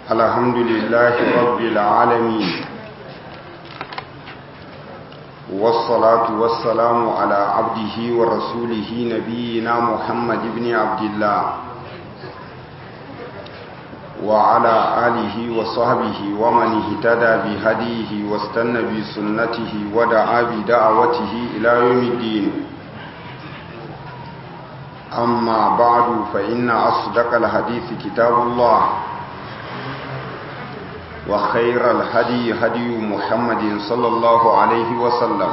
الحمد لله رب العالمين والصلاة والسلام على عبده ورسوله نبينا محمد بن عبد الله وعلى آله وصحبه ومن اهتدى بهديه واستنى بسنته ودعا بدعوته إلى يوم الدين أما بعد فإن أصدق الحديث كتاب الله وخير الهدي هدي محمد صلى الله عليه وسلم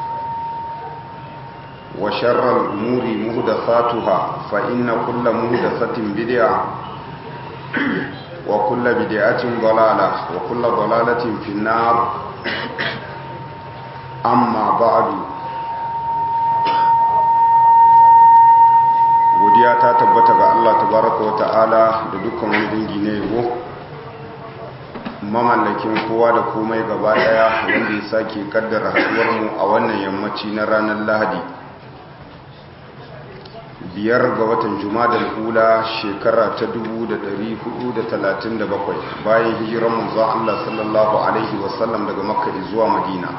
وشر الأمور مهدثاتها فإن كل مهدثة بدعة وكل بدعة ضلالة وكل ضلالة في النار أما بعد godiya ta tabbata ga Allah tabaraka wa ta'ala da dukkan wani dangi na yabo mamallakin kowa da komai gaba daya wanda ya sake kaddara haduwar mu a wannan yammaci na ranar Lahadi biyar ga watan Jumadal Ula shekara ta 1437 bayan hijiran manzo Allah sallallahu alaihi wasallam daga Makka zuwa Madina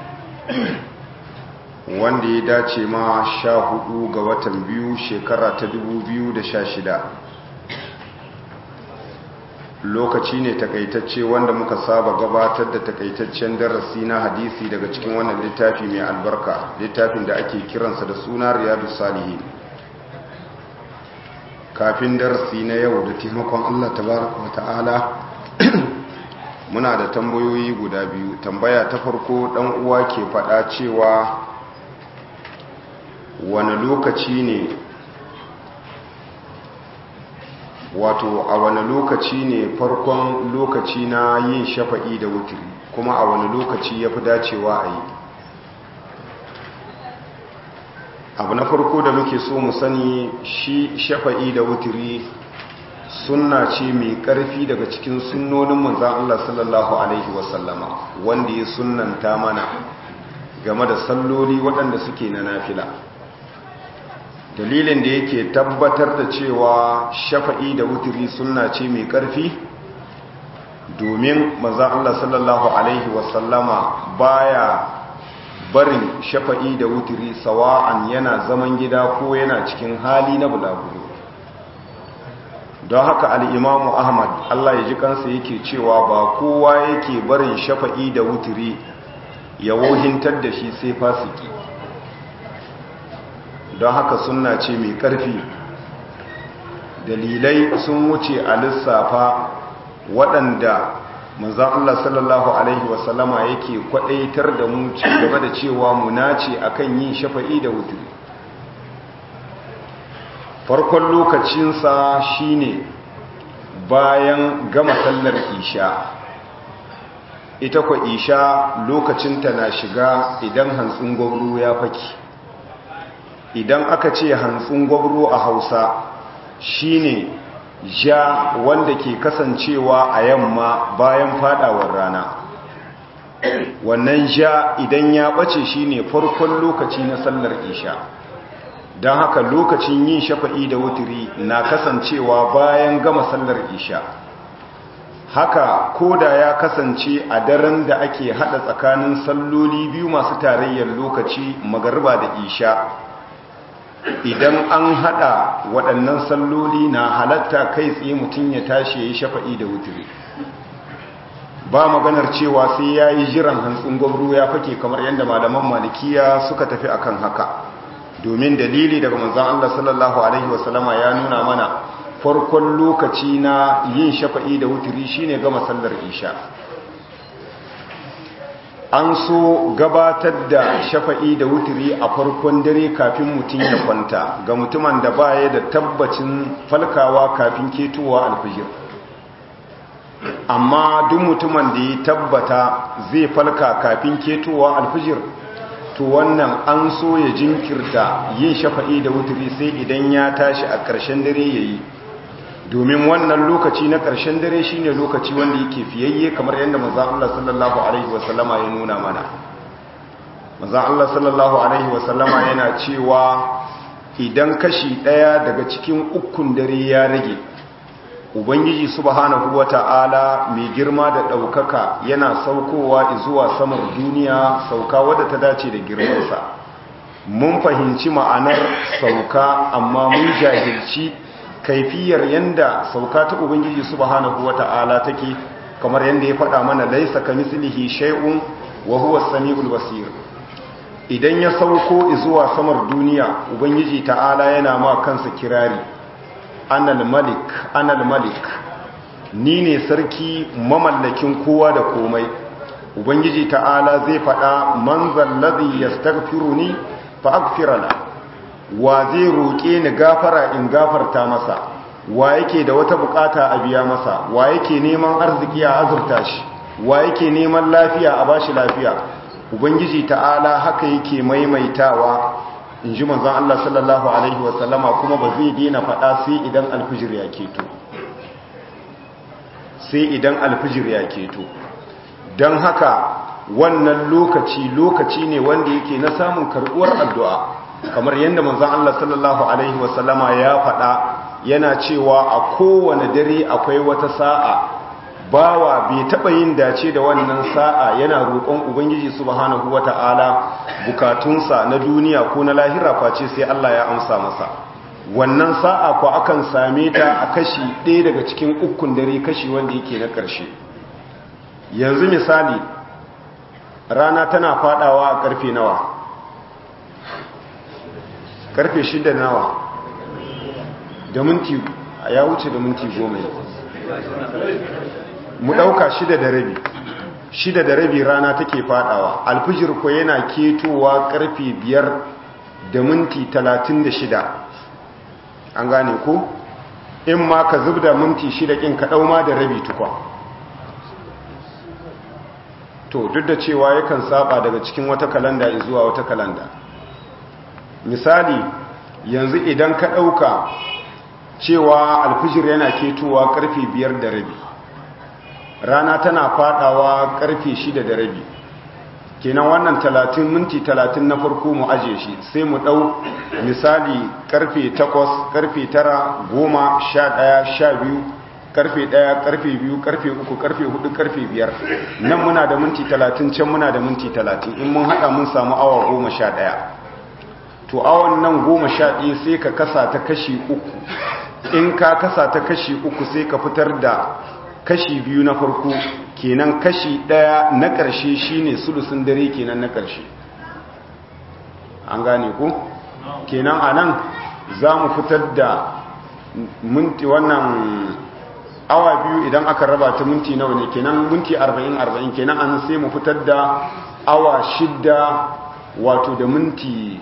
wanda ya dace ma sha hudu ga watan biyu shekara ta dubu biyu da sha shida lokaci ne takaitacce wanda muka saba gabatar da takaitaccen darasi na hadisi daga cikin wannan littafi mai albarka littafin da ake kiransa da suna riyadu salihin kafin darasi na yau da taimakon allah tabaraka wa ta'ala muna da tambayoyi guda biyu tambaya ta farko dan uwa ke faɗa cewa wani lokaci ne wato a wani lokaci ne farkon lokaci na yin shafa'i da wuturi kuma a wani lokaci ya fi dacewa a yi abu na farko da muke so mu sani shi shafa'i da wuturi sunna ce mai ƙarfi daga cikin sunnonin manzan Allah sallallahu Alaihi wasallama wanda ya sunnanta mana game da salloli waɗanda suke na nafila dalilin da yake tabbatar da cewa shafa'i da wuturi sunna ce mai ƙarfi domin manzan Allah sallallahu Alaihi wasallama baya barin shafa'i da wuturi sawa'an yana zaman gida ko yana cikin hali na bulaguro don haka al'imamu ahmad Allah ya ji kansa yake cewa ba kowa yake barin shafa'i da wuturi ya wohintar da shi sai fasiki don haka suna ce mai ƙarfi dalilai sun wuce a lissafa waɗanda manzan Allah sallallahu Alaihi wasallama yake kwaɗaitar da mu ci gaba da cewa mu nace akan yin shafa'i da wuturi farkon lokacinsa shine bayan gama sallar isha ita kwa isha lokacinta na shiga idan hantsin gwamro ya faki idan aka ce hantsin gwabro a hausa shine ja wanda ke kasancewa a yamma bayan fadawar rana wannan ja idan ya bace shine farkon lokaci na sallar isha don haka lokacin yin shafa'i da wuturi na kasancewa bayan gama sallar isha haka koda ya kasance a daren da ake hada tsakanin salloli biyu masu tarayyar lokaci magarba da isha idan an hada waɗannan salloli na halatta kai tsaye mutum ya tashi ya yi shafa'i da wuturi ba maganar cewa sai ya yi jiran hantsin gwamro ya fake kamar yadda malaman malikiya suka tafi akan haka domin dalili daga manzan Allah sallallahu Alaihi wasallama ya nuna mana farkon lokaci na yin shafa'i da wuturi shine gama sallar isha an so gabatar da shafa'i da wuturi a farkon dare kafin mutum ya kwanta ga mutumin da baya da tabbacin falkawa kafin ketowa alfijir amma duk mutumin da ya tabbata zai falka kafin ketowa alfijir to wannan an so ya jinkirta yin shafa'i da wuturi sai idan ya tashi a ƙarshen dare ya yi domin wannan lokaci na ƙarshen dare shine lokaci wanda yake fiyayye kamar yadda manzon Allah sallallahu alaihi wasallama ya nuna mana manzon Allah sallallahu alaihi wasallama yana cewa idan kashi ɗaya daga cikin ukun dare ya rage ubangiji subhanahu wata'ala mai girma da ɗaukaka yana saukowa zuwa samar duniya sauka wadda ta dace da girmansa mun fahimci ma'anar sauka amma mun jahilci kaifiyar yanda sauka ta ubangiji subhanahu wata'ala take kamar yanda ya faɗa mana laisa kamislihi shay'un wa huwa as-sami'ul basir idan ya sauko zuwa samar duniya ubangiji ta'ala yana ma kansa kirari anal malik anal malik ni ne sarki mamallakin kowa da komai ubangiji ta'ala zai faɗa man zallazi yastaghfiruni fa aghfirala wa zai roƙe ni gafara in gafarta masa wa yake da wata bukata a biya masa wa yake neman arziki a azurta shi wa yake neman lafiya a bashi lafiya ubangiji ta'ala haka yake maimaitawa in ji manzan Allah sallallahu Alaihi wasallama kuma ba zai dina faɗa sai idan alfijir ya keto sai idan alfijir ya keto don haka wannan lokaci lokaci ne wanda yake na samun karɓuwar addu'a kamar yadda manzan Allah sallallahu Alaihi wasallama ya faɗa yana cewa a kowane dare akwai wata sa'a bawa bai taɓa yin dace da wannan sa'a yana roƙon ubangiji subhanahu wata'ala bukatunsa na duniya ko na lahira face sai Allah ya amsa masa wannan sa'a ko akan same ta a kashi ɗaya daga cikin ukun dare kashi wanda yake na ƙarshe yanzu misali rana tana fadawa a ƙarfe nawa ƙarfe shida nawa da minti ya wuce da minti goma mu ɗauka shida da rabi shida da rabi rana take fadawa alfijir ko yana ketowa karfe biyar da minti talatin da shida an gane ko in ma ka zub da minti shida ƙin ka ɗauma da rabi tukwa to duk da cewa yakan saba daga cikin wata kalanda zuwa wata kalanda misali yanzu idan ka ɗauka cewa alfijir yana ketowa karfe biyar da rabi rana tana fadawa karfe shida da rabi kenan wannan talatin minti talatin na farko mu aje shi sai mu dau misali karfe takwas karfe tara goma sha ɗaya sha biyu karfe ɗaya karfe biyu karfe uku karfe hudu karfe biyar nan muna da minti talatin can muna da minti talatin in mun haɗa mun samu awa goma sha ɗaya to awan nan goma sha ɗaya sai ka kasa ta kashi uku in ka kasa ta kashi uku sai ka fitar da kashi biyu na farko kenan kashi daya na ƙarshe shine sulusun dare kenan na ƙarshe an gane ku kenan anan za mu fitar da minti wannan awa biyu idan aka raba ta minti nawa ne kenan minti 40-40 kenan an sai mu fitar da awa shidda wato da minti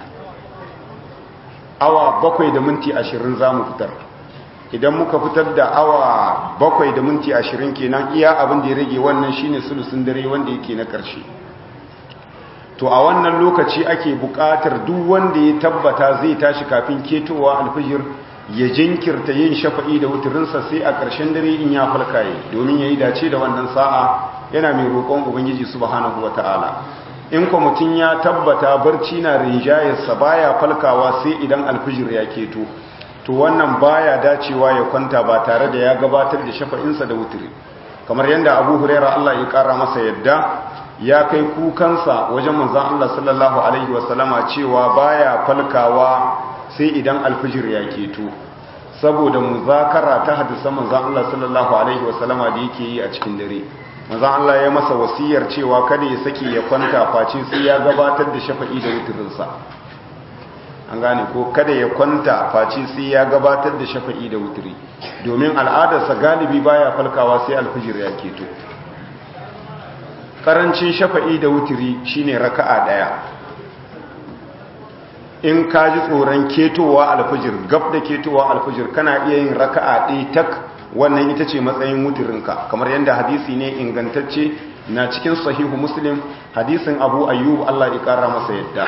awa bakwai da minti ashirin za mu fitar idan muka fitar da awa bakwai da minti ashirin kenan iya abin da ya rage wannan shine sulusun dare wanda yake na ƙarshe to a wannan lokaci ake buƙatar duk wanda ya tabbata zai tashi kafin ketowa alfijir ya jinkirta yin shafa'i da wuturinsa sai a ƙarshen dare in ya falkaye domin ya yi dace da wannan sa'a yana mai roƙon ubangiji subhanahu wata'ala in kwa mutum ya tabbata barci na rinjayarsa baya falkawa sai idan alfijir ya keto to wannan baya dacewa ya kwanta ba tare da ya gabatar da shafa'insa da wuturi kamar yadda abu huraira Allah ya kara masa yadda ya kai kukansa wajen manzan Allah sallallahu alaihi wasallama cewa baya falkawa sai idan alfijir ya keto saboda muzakara ta hadisa manzan Allah sallallahu alaihi wasallama da yake yi a cikin dare manzan Allah ya masa wasiyar cewa kada ya sake ya kwanta face sai ya gabatar da shafa'i da wuturinsa an gane ko kada ya kwanta face sai ya gabatar da shafa'i da wuturi domin al'adarsa galibi baya falkawa sai alfijir ya keto karancin shafa'i da wuturi shine raka'a daya in ka ji tsoron ketowa alfijir gab da ketowa alfijir kana iya yin raka'a ɗaya tak wannan ita ce matsayin wuturinka kamar yadda hadisi ne ingantacce na cikin sahihu muslim hadisin abu ayyub Allah ya kara masa yadda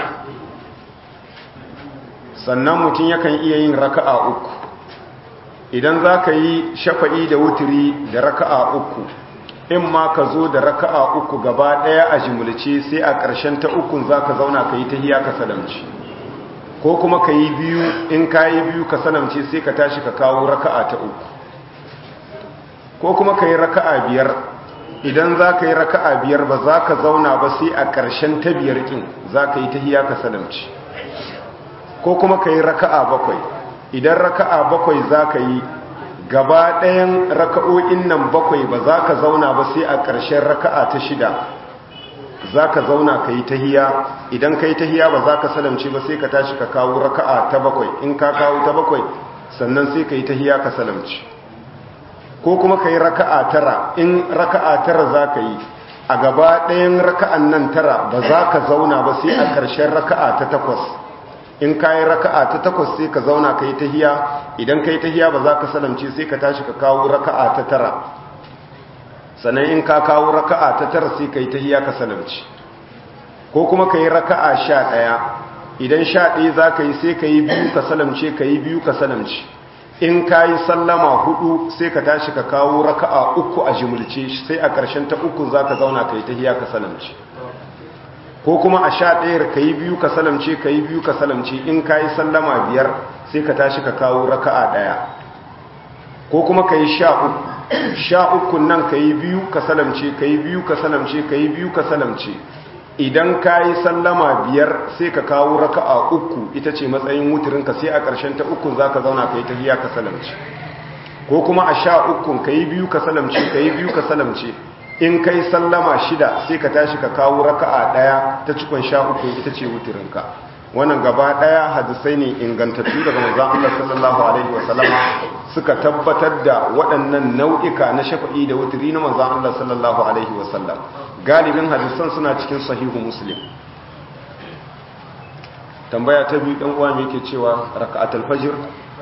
sannan mutum yakan iya yin raka'a uku idan za ka yi shafa'i da wuturi da raka'a uku in ma ka zo da raka'a uku gaba ɗaya a jimulce sai a ƙarshen ta ukun za ka zauna ka yi ta hiya ka salamci ko kuma ka yi biyu in ka yi biyu ka salamce sai ka tashi ka kawo raka'a ta uku ko kuma ka yi raka'a biyar idan za ka yi raka'a biyar ba za ka zauna ba sai a ƙarshen ta biyar ƙin za ka yi tahiya ka salamci ko kuma ka yi raka'a bakwai idan raka'a bakwai za ka yi gaba ɗayan raka'o'in nan bakwai ba za ka zauna ba sai a ƙarshen raka'a ta shida za ka zauna ka yi tahiya idan ka yi tahiya ba za ka salamce ba sai ka tashi ka kawo raka'a ta bakwai in ka kawo ta bakwai sannan sai ka yi tahiya ka salamci ko kuma ka yi raka'a tara in raka'a tara za ka yi a gaba ɗayan raka'an nan tara ba za ka zauna ba sai a ƙarshen raka'a ta takwas in ka yi raka'a ta takwas sai ka zauna ka yi tahiya idan ka yi tahiya ba za ka salamce sai ka tashi ka kawo raka'a ta tara sannan in ka kawo raka'a ta tara sai ka yi tahiya ka salamce ko kuma ka yi raka'a sha ɗaya idan sha ɗaya za ka yi sai ka yi biyu ka salamce ka yi biyu ka salamce in ka yi sallama hudu sai ka tashi ka kawo raka'a uku a jimulce sai a ƙarshen ta uku za ka zauna ka yi tahiya ka salamce ko kuma a sha ɗayar ka yi biyu ka salamce ka yi biyu ka salamce in ka yi sallama biyar sai ka tashi ka kawo raka'a ɗaya ko kuma ka yi sha uku sha uku nan ka yi biyu ka salamce ka yi biyu ka salamce ka yi biyu ka salamce idan ka yi sallama biyar sai ka kawo raka'a uku ita ce matsayin wutirinka sai a ƙarshen ta uku za ka zauna ka yi tahiya ka salamce ko kuma a sha ukun ka yi biyu ka salamce ka yi biyu ka salamce in kai sallama shida sai ka tashi ka kawo raka'a daya ta cikon sha uku ita ce wutirinka wannan gaba daya hadisai ne ingantattu daga manzon Allah sallallahu alaihi wasallam suka tabbatar da waɗannan nau'ika na shafa'i da wutiri na manzon Allah sallallahu alaihi wasallam galibin hadisan suna cikin sahihu muslim tambaya ta biyu dan uwa me yake cewa raka'atul fajr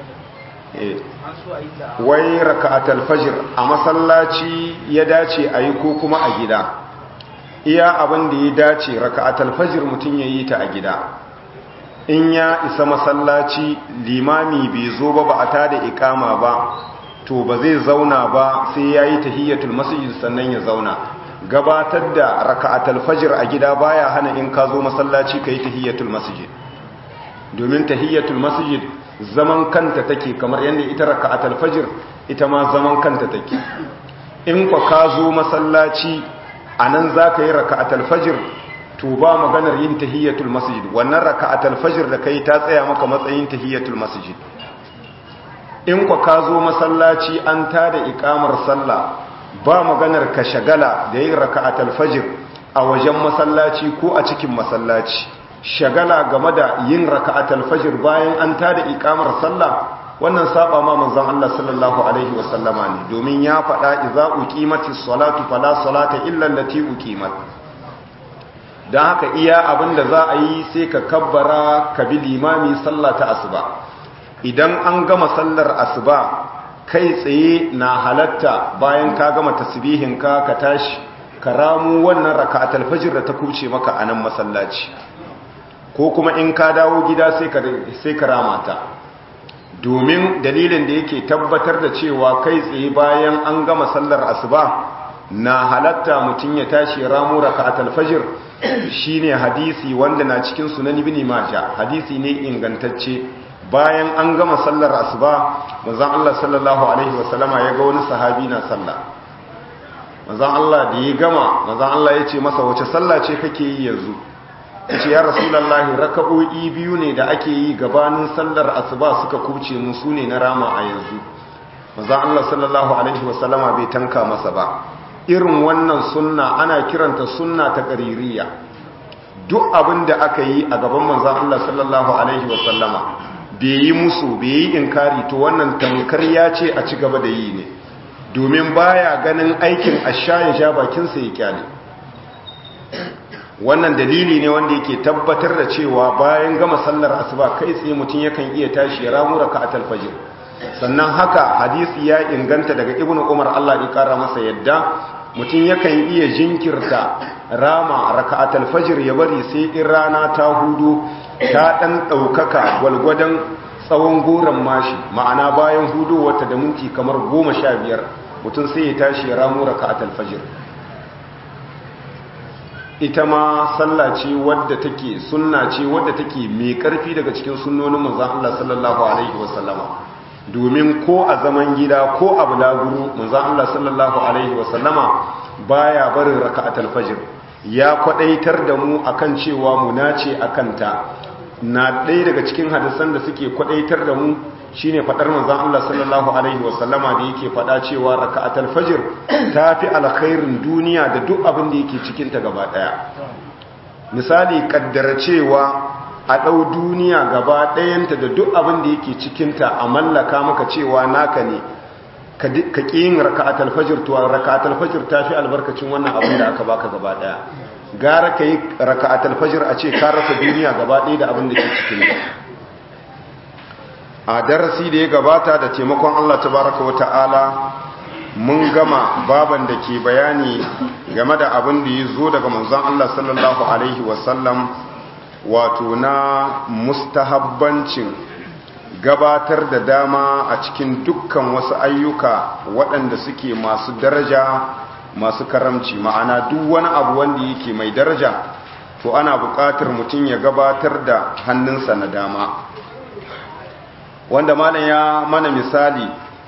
wai raka'atul fajr a masallaci ya dace a yi ko kuma a gida iya abin da ya dace raka'atul fajr mutum ya yi ta a gida in ya isa masallaci limami bai zo ba ba a tada ikama ba to ba zai zauna ba sai ya yi tahiyyatul masjid sannan ya zauna gabatar da raka'atul fajr a gida baya hana in ka zo masallaci ka yi tahiyyatul masjid domin tahiyyatul masjid zaman kanta take kamar yadda ita raka'atul fajr ita ma zaman kanta take in kwa ka zo masallaci anan zaka yi raka'atul fajr to ba maganar yin tahiyyatul masjid wannan raka'atul fajr da kai ta tsaya maka matsayin tahiyyatul masjid in kwa ka zo masallaci an tada iqamar sallah ba maganar ka shagala da yin raka'atul fajr a wajen masallaci ko a cikin masallaci shagala game da yin raka'atul fajr bayan an tada iqamar sallah wannan saba ma manzon Allah sallallahu alaihi wasallama ne domin ya faɗa idza uqimatis salatu fala salata illa allati uqimat dan haka iya abinda za a yi sai ka kabbara ka bi limami sallah ta asuba idan an gama sallar asuba kai tsaye na halatta bayan ka gama tasbihin ka ka tashi ka ramu wannan raka'atul fajr da ta kuce maka a nan masallaci ko kuma in ka dawo gida sai ka ramata domin dalilin da yake tabbatar da cewa kai tsaye bayan an gama sallar asuba na halatta mutum ya tashi ramu raka'atul fajr shine hadisi wanda na cikin sunan ibn majah hadisi ne ingantacce bayan an gama sallar asuba manzon Allah sallallahu alaihi wasallama ya ga wani sahabi na sallah manzon Allah da ya gama manzon Allah ya ce masa wace sallah ce kake yi yanzu ce ya rasulallahi raka'o'i biyu ne da ake yi gabanin sallar asuba suka kuce mu su ne na rama a yanzu maza Allah sallallahu alaihi wasallama bai tanka masa ba irin wannan sunna ana kiranta sunna ta qaririya duk abin da aka yi a gaban manzon Allah sallallahu alaihi wasallama bai yi musu bai yi inkari to wannan tamkar ya ce a ci gaba da yi ne domin baya ganin aikin asha ya sha bakinsa ya kyale wannan dalili ne wanda yake tabbatar da cewa bayan gama sallar asuba kai tsaye mutum yakan iya tashi ya ramu raka'atul fajr sannan haka hadisi ya inganta daga ibnu umar Allah ya kara masa yadda mutum yakan iya jinkirta rama raka'atul fajr ya bari sai in rana ta hudu ta dan daukaka gwalgwadon tsawon goran mashi ma'ana bayan hudu wata da minti kamar 15 mutum sai ya tashi ya ramu raka'atul fajr ita ma sallah ce wadda take sunna ce wadda take mai karfi daga cikin sunnonin manzon Allah sallallahu alaihi wasallama domin ko a zaman gida ko a bulaguro manzon Allah sallallahu alaihi wasallama baya barin raka'atul fajr ya kwadaitar da mu akan cewa mu nace akan ta na ɗaya daga cikin hadisan da suke kwadaitar da mu shine fadar manzon Allah sallallahu alaihi wasallama da yake fada cewa raka'atul fajr tafi alkhairin duniya da duk abin da yake cikin ta gaba daya misali kaddara cewa a ɗau duniya gaba ɗayanta da duk abin da yake cikinta a mallaka maka cewa naka ne ka ƙi yin raka'atul fajr to raka'atul fajr ta fi albarkacin wannan abin da aka baka gaba ɗaya gara ka yi raka'atul fajr a ce ka rasa duniya gaba ɗaya da abin da ke cikinta a darasi da ya gabata da taimakon Allah tabaraka wa ta'ala mun gama baban da ke bayani game da abin da ya zo daga manzon Allah sallallahu alaihi wasallam wato na mustahabbancin gabatar da dama a cikin dukkan wasu ayyuka waɗanda suke masu daraja masu karamci ma'ana duk wani abu wanda yake mai daraja to ana buƙatar mutum ya gabatar da hannunsa na dama wanda malam ya mana misali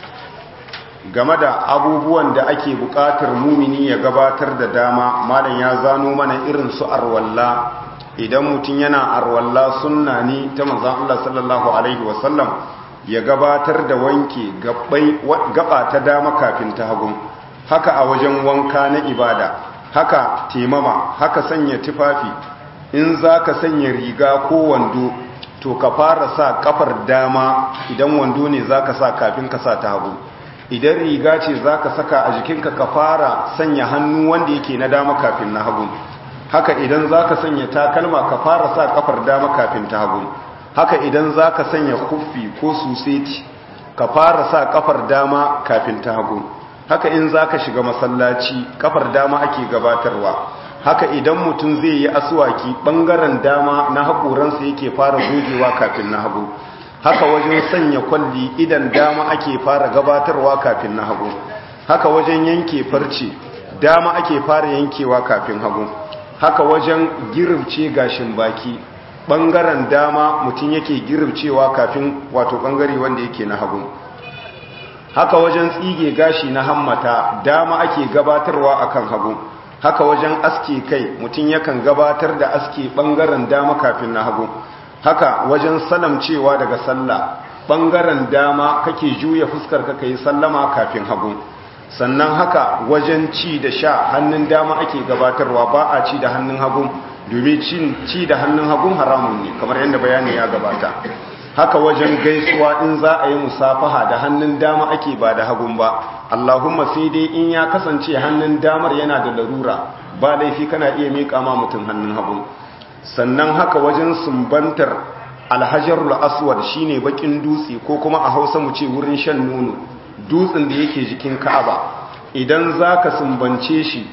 game da abubuwan da ake buƙatar mumini ya gabatar da dama malam ya zano mana irin su arwalla idan mutum yana arwalla sunna ne ta manzan Allah sallallahu Alaihi wasallam ya gabatar da wanke gaba ta dama kafin ta hagun haka a wajen wanka na ibada haka temama haka sanya tufafi in za ka sanya riga ko wando to ka fara sa kafar dama idan wando ne za ka sa kafin ka sa ta hagu idan riga ce za ka saka a jikinka ka fara sanya hannu wanda yake na dama kafin na hagu haka idan za ka sanya takalma ka fara sa kafar dama kafin ta hagu haka idan za ka sanya kuffi ko suseti ka fara sa kafar dama kafin ta hagu haka in za ka shiga masallaci kafar dama ake gabatarwa haka idan mutum zai yi asuwaki ɓangaren dama na haƙoransa yake fara gogewa kafin na hagu haka wajen sanya kwalli idan dama ake fara gabatarwa kafin na hagu haka wajen yanke farce dama ake fara yankewa kafin hagu haka wajen girbce gashin baki ɓangaren dama mutum yake girbcewa kafin wato ɓangare wanda yake na hagu haka wajen tsige gashi na hammata dama ake gabatarwa akan hagu haka wajen aske kai mutum yakan gabatar da aske ɓangaren dama kafin na hagu haka wajen salamcewa daga sallah ɓangaren dama kake juya fuskar ka yi sallama kafin hagu sannan haka wajen ci da sha hannun dama ake gabatarwa ba a ci da hannun hagu domin ci da hannun hagun haramun ne kamar yadda bayani ya gabata haka wajen gaisuwa in za a yi musafaha da hannun dama ake ba da hagun ba allahumma sai dai in ya kasance hannun damar yana da larura ba laifi kana iya miƙa ma mutum hannun hagun sannan haka wajen sumbantar alhajarul aswad shine bakin dutse ko kuma a hausa mu ce wurin shan nono dutsen da yake jikin ka'aba idan zaka sumbance shi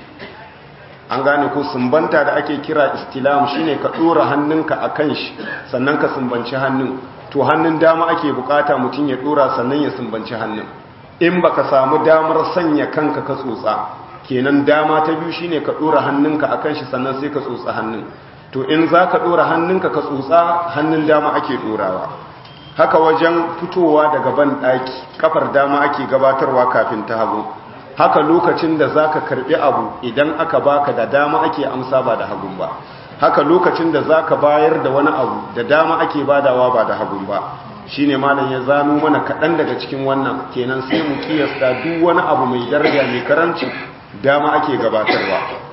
an gane ko sumbanta da ake kira istilam shine ka dora hannunka akan shi sannan ka sumbanci hannun to hannun dama ake bukata mutum ya dora sannan ya sumbanci hannun in baka samu damar sanya kanka ka tsotsa kenan dama ta biyu shine ka dora hannunka akan shi sannan sai ka tsotsa hannun to in za ka ɗora hannunka ka tsotsa hannun dama ake ɗorawa haka wajen fitowa daga ban ɗaki kafar dama ake gabatarwa kafin ta hagu haka lokacin da za ka karɓi abu idan aka baka da dama ake amsa ba da hagun ba haka lokacin da za ka bayar da wani abu da dama ake badawa ba da hagun ba shi ne malam ya zano mana kaɗan daga cikin wannan kenan sai mu kiyasta duk wani abu mai daraja mai karanci dama ake gabatarwa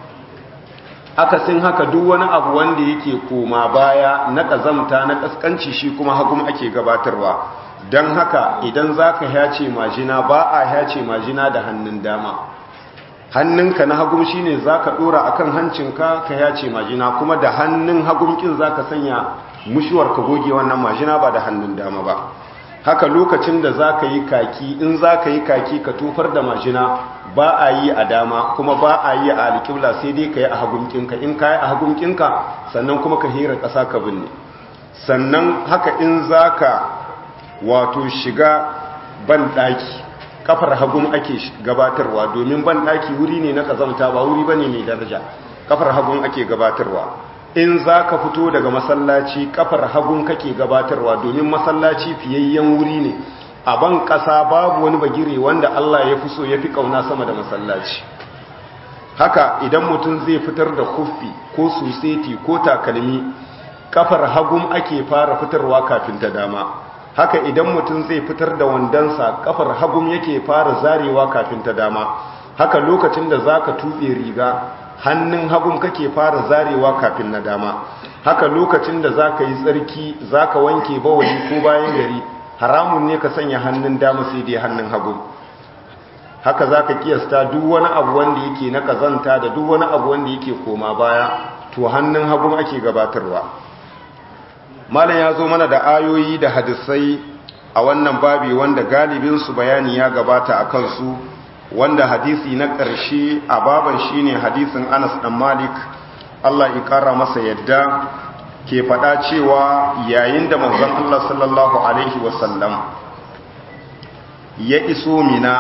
akasin haka duk wani abu wanda yake koma baya na ƙazamta na ƙasƙanci shi kuma hagum ake gabatarwa don haka idan za ka yace majina ba a yace majina da hannun dama hannunka na hagum shi ne za ka ɗora a kan hancinka ka yace majina kuma da hannun hagumkin za ka sanya mushuwar ka goge wannan majina ba da hannun dama ba haka lokacin da za ka yi kaki in za ka yi kaki ka tofar da majina ba a yi a dama kuma ba a yi a alƙibla sai dai ka yi a hagunkinka in ka yi a hagunkinka sannan kuma ka hira ƙasa ka binne sannan haka in za ka wato shiga ban ɗaki kafar hagun ake gabatarwa domin ban ɗaki wuri ne na ƙazamta ba wuri ba ne mai daraja kafar hagun ake gabatarwa in za ka fito daga masallaci kafar hagun kake gabatarwa domin masallaci fiyayyen wuri ne a ban ƙasa babu wani bagire wanda Allah ya fi so ya fi ƙauna sama da masallaci haka idan mutum zai fitar da kuffi ko suseti ko takalmi kafar hagum ake fara fitarwa kafin ta dama haka idan mutum zai fitar da wandansa kafar hagum yake fara zarewa kafin ta dama haka lokacin da zaka tuɓe riga hannun hagum kake fara zarewa kafin na dama haka lokacin da zaka yi tsarki zaka wanke bawali ko bayan gari haramun ne ka sanya hannun dama sai dai hannun hagum haka zaka kiyasta duk wani abu wanda yake na kazanta da duk wani abu wanda yake koma baya to hannun hagum ake gabatarwa malam ya zo mana da ayoyi da hadisai a wannan babi wanda galibinsu bayani ya gabata a kansu wanda hadisi na ƙarshe a baban shine hadisin anas ɗan malik allah ya ƙara masa yadda ke faɗa cewa yayin da manzon allah sallallahu alaihi wasallam ya iso mina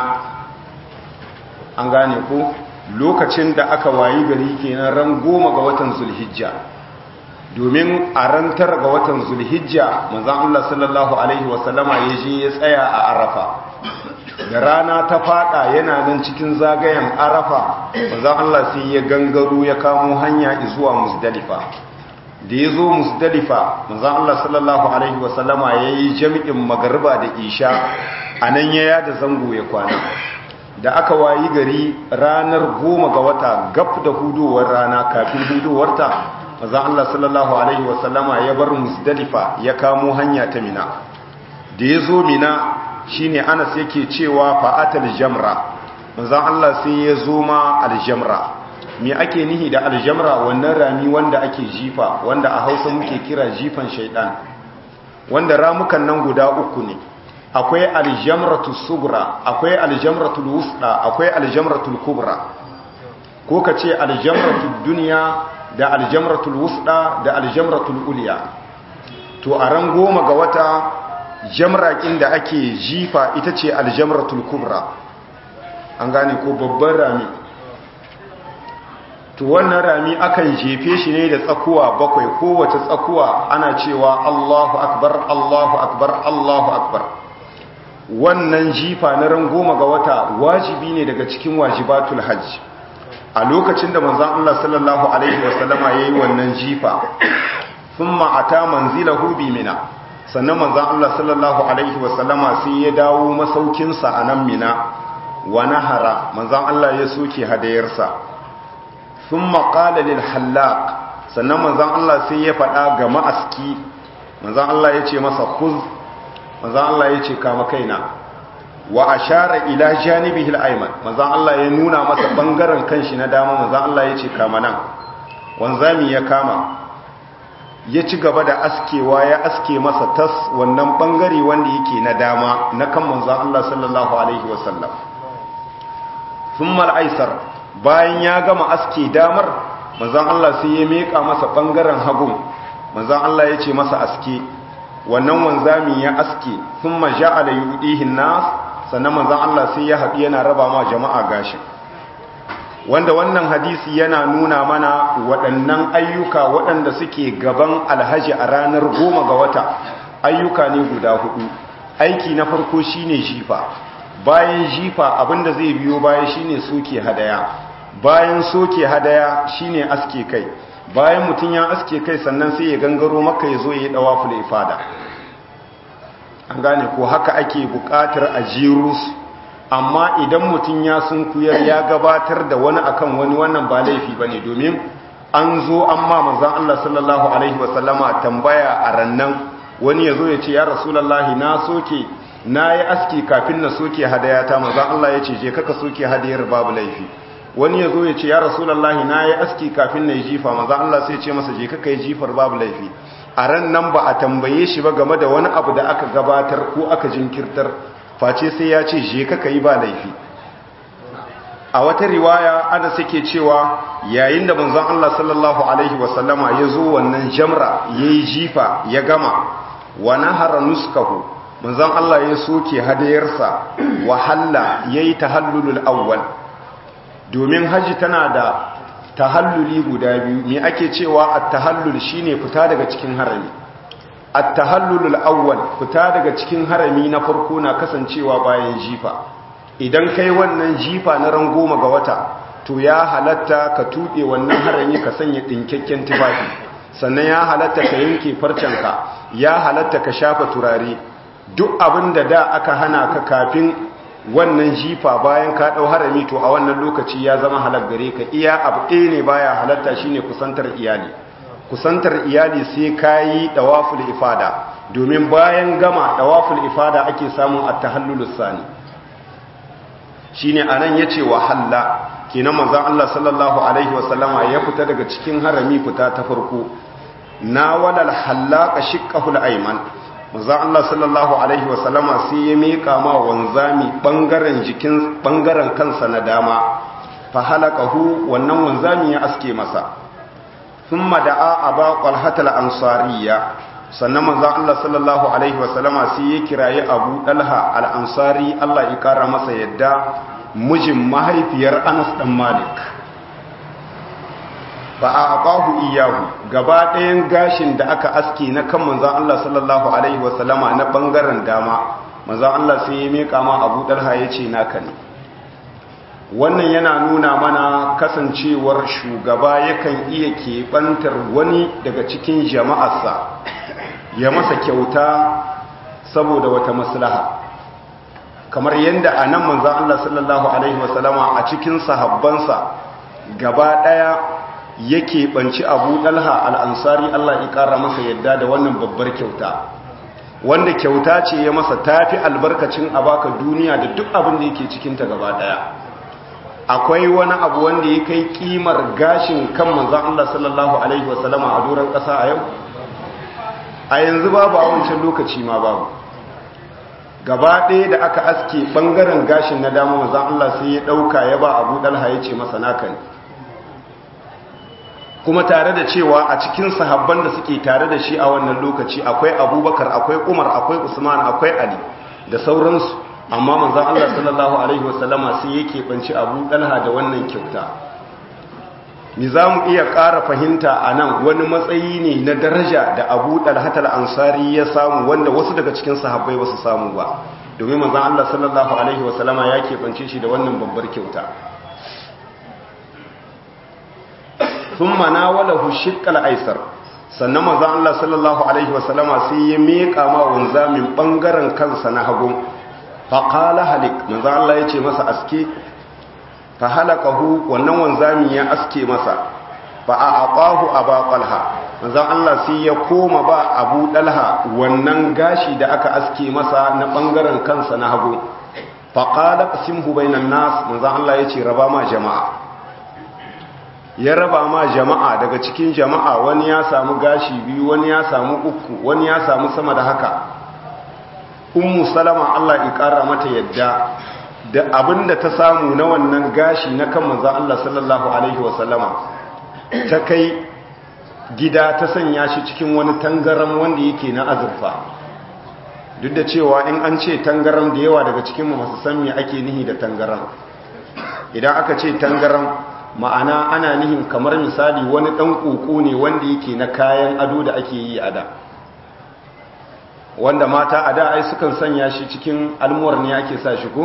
an gane ko lokacin da aka wayi gari kenan ran goma ga watan zulhijja domin a ran tara ga watan zulhijja manzan Allah sallallahu Alaihi wasallama ya je ya tsaya a arafa da rana ta fada yana nan cikin zagayen arafa manzan Allah sai ya gangaro ya kamo hanya zuwa musdalifa da ya zo musdalifa manzan Allah sallallahu Alaihi wasallama ya yi jami'in magarba da isha a nan ya yada zango ya kwana da aka wayi gari ranar goma ga wata gab da hudowar rana kafin hudowarta mazan Allah sallallahu Alaihi wasallama ya bar musdalifa ya kamo hanya ta mina da ya zo mina shi ne anas yake cewa fa'atal jamra mazan Allah sai ya zo ma aljamra me ake nihi da aljamra wannan rami wanda ake jifa wanda a hausa muke kira jifan shaidan wanda ramukan nan guda uku ne akwai aljamratu sugra akwai aljamratu wusta akwai aljamratu kubra ko ka ce aljamratu duniya da aljamratul wusda da aljamratul uliya to a ran goma ga wata jamrakin da ake jifa ita ce aljamratul kubra an gane ko babban rami to wannan rami akan jefe shi ne da tsakuwa bakwai kowace tsakuwa ana cewa Allahu akbar Allahu akbar Allahu akbar wannan jifa na ran goma ga wata wajibi ne daga cikin wajibatul hajj a lokacin da manzon Allah sallallahu alaihi wasallama yayi wannan jifa thumma ata manzilahu bi mina sannan manzon Allah sallallahu alaihi wasallama sai ya dawo masaukin sa a nan mina wa nahara manzon Allah ya soke hadayarsa thumma qala lil hallaq sannan manzon Allah sai ya faɗa ga ma'aski manzon Allah ya ce masa khuz manzon Allah ya ce kama kaina wa ashara ila janibihi al-ayman manzon Allah ya nuna masa bangaren kanshi na dama manzon Allah ya ce kama nan wanzami ya kama ya ci gaba da askewa ya aske masa tas wannan bangare wanda yake na dama na kan manzon Allah sallallahu alaihi wasallam thumma al-aysar bayan ya gama aske damar manzon Allah sai ya meka masa bangaren hagun manzon Allah ya ce masa aske wannan wanzami ya aske thumma ja'ala yudihi an-nas sannan manzan Allah sai ya haɗu yana raba ma jama'a gashin wanda wannan hadisi yana nuna mana waɗannan ayyuka waɗanda suke gaban alhaji a ranar goma ga wata ayyuka ne guda hudu aiki na farko shine jifa bayan jifa abinda zai biyo baya shine soke hadaya bayan soke hadaya shine aske kai bayan mutum ya aske kai sannan sai ya gangaro maka ya zo ya yi ɗawa ifada an gane ko haka ake buƙatar a jirus amma idan mutum ya sunkuyar ya gabatar da wani akan wani wannan ba laifi ba ne domin an zo an ma manzan Allah sallallahu Alaihi wasallama tambaya a rannan wani ya zo ya ce ya rasulallahi na soke na yi aski kafin na soke hadayata manzan Allah ya ce je kaka soke hadayar babu laifi wani ya zo ya ce ya rasulallahi na yi aski kafin na yi jifa manzan Allah sai ce masa je kaka yi jifar babu laifi a ran nan ba a tambaye shi ba game da wani abu da aka gabatar ko aka jinkirtar face sai ya ce je kaka yi ba laifi a wata riwaya ana suke cewa yayin da manzon Allah sallallahu alaihi wasallama ya zo wannan jamra yayi jifa ya gama wa nahara nuskahu manzon Allah ya soke hadayarsa wa halla yayi tahallulul awwal domin haji tana da tahalluli guda biyu me ake cewa at-tahallul shine fita daga cikin harami at-tahallulul awwal fita daga cikin harami na farko na kasancewa bayan jifa idan kai wannan jifa na ran goma ga wata to ya halatta ka tuɗe wannan harami ka sanya ɗinkakken tufafi sannan ya halatta ka yanke farcenka ya halatta ka shafa turare duk abin da da aka hana ka kafin wannan jifa bayan ka ɗau harami to a wannan lokaci ya zama halar gare ka iya abu ɗaya ne baya halatta shine kusantar iyali kusantar iyali sai ka yi ɗawaful ifada domin bayan gama ɗawaful ifada ake samun at-tahallulus sani shine anan yace wa halla kenan manzon Allah sallallahu alaihi wasallama ya fita daga cikin harami fita ta farko na walal hallaka shiqqahul ayman manzon Allah sallallahu alaihi wasallama sai ya mika ma wanzami bangaren jikin bangaren kansa na dama fa halaqahu wannan wanzami ya aske masa thumma da'a aba qalhatal ansariya sannan manzon Allah sallallahu alaihi wasallama sai ya kirayi Abu Dalha al-Ansari Allah ya kara masa yadda mijin mahaifiyar Anas dan Malik ba a abahu iyahu gaba ɗayan gashin da aka aske na kan manzon Allah sallallahu alaihi wasallama na bangaren dama manzon Allah sai ya mika ma Abu Dalha yace naka ne wannan yana nuna mana kasancewar shugaba yakan iya keɓantar wani daga cikin jama'arsa ya masa kyauta saboda wata maslaha kamar yadda a nan manzan Allah sallallahu Alaihi wasallama a cikin sahabbansa gaba ɗaya yake banci abu ɗalha al'ansari Allah ya ƙara masa yadda da wannan babbar kyauta wanda kyauta ce ya masa tafi albarkacin a baka duniya da duk abin da yake cikinta gaba ɗaya akwai wani abu wanda ya kai kimar gashin kan manzan Allah sallallahu Alaihi wasallama a doron ƙasa a yau a yanzu babu a wancan lokaci ma babu gaba ɗaya da aka aske ɓangaren gashin na dama mazan Allah sai ya ɗauka ya ba abu ɗalha ya ce masa naka ne kuma tare da cewa a cikin sahabban da suke tare da shi a wannan lokaci akwai abubakar akwai umar akwai usman akwai ali da sauransu amma manzan Allah sallallahu alaihi wasallama sai yake banci abu ɗalha da wannan kyauta ni za mu iya ƙara fahimta a nan wani matsayi ne na daraja da abu ɗalhatar ansari ya samu wanda wasu daga cikin sahabbai ba su samu ba domin manzan Allah sallallahu Alaihi wasallama ya keɓance shi da wannan babbar kyauta sun mana wala hushikal aisar sannan manzan Allah sallallahu Alaihi wasallama sai ya meƙa ma wanzamin ɓangaren kansa na hagun faƙala halik manzan Allah ya ce masa aske fa halakahu wannan wanzami ya aske masa fa a aqahu aba qalha manzon Allah sai ya koma ba Abu Dalha wannan gashi da aka aske masa na bangaren kansa na hagu fa qala qasimhu bainan nas manzon Allah yace raba ma jama'a ya raba ma jama'a daga cikin jama'a wani ya samu gashi biyu wani ya samu uku wani ya samu sama da haka ummu salama Allah ya kara mata yadda da abin da ta samu na wannan gashi na kan manzan Allah sallallahu Alaihi wasallama ta kai gida ta sanya shi cikin wani tangaram wanda yake na azurfa duk da cewa in an ce tangaram da yawa daga cikinmu masu sami ake nihi da tangaram idan aka ce tangaram ma'ana ana nihin kamar misali wani ɗan ƙoƙo ne wanda yake na kayan ado da ake yi a da wanda mata a da ai sukan sanya shi cikin almuwar ne ake sa shi ko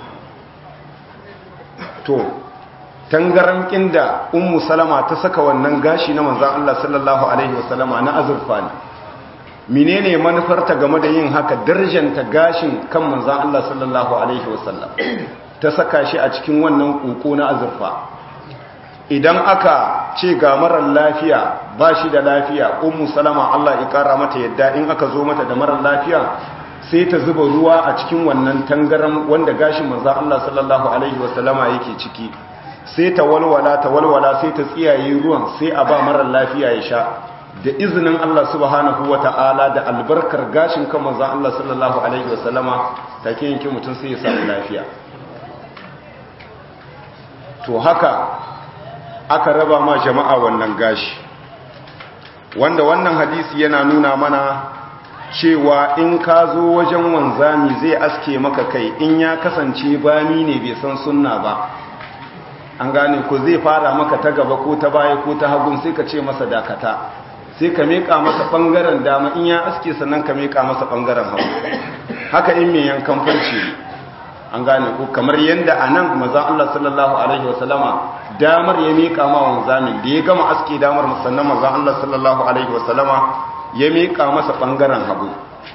to tangaran da ummu salama ta saka wannan gashi na manzan Allah sallallahu alaihi wasallama na azurfa ne menene manufarta game da yin haka darjanta gashin kan manzan Allah sallallahu alaihi wasallam ta saka shi a cikin wannan koko na azurfa idan aka ce ga marar lafiya ba shi da lafiya ummu salama Allah ya kara mata yadda in aka zo mata da marar lafiya sai ta zuba ruwa a cikin wannan tangaran wanda gashin manzan Allah sallallahu alaihi wasallama yake ciki sai ta walwala ta walwala sai ta tsiyaye ruwan sai a ba marar lafiya ya sha da izinin Allah subhanahu wata'ala da albarkar gashin kan manzan Allah sallallahu alaihi wasallama take yanke mutum sai ya samu lafiya to haka aka raba ma jama'a wannan gashi wanda wannan hadisi yana nuna mana cewa in ka zo wajen wanzami zai aske maka kai in ya kasance bami ne bai san sunna ba an gane ko zai fara maka ta gaba ko ta baya ko ta hagun sai ka ce masa dakata sai ka meka masa bangaren dama in ya aske sannan ka meka masa bangaren hagu haka in mai yankan farce an gane ko kamar yadda a nan mazan Allah sallallahu alaihi wasallama damar ya meka ma wanzamin da ya gama aske damar sannan mazan Allah sallallahu alaihi wasallama ya meka masa bangaren hagu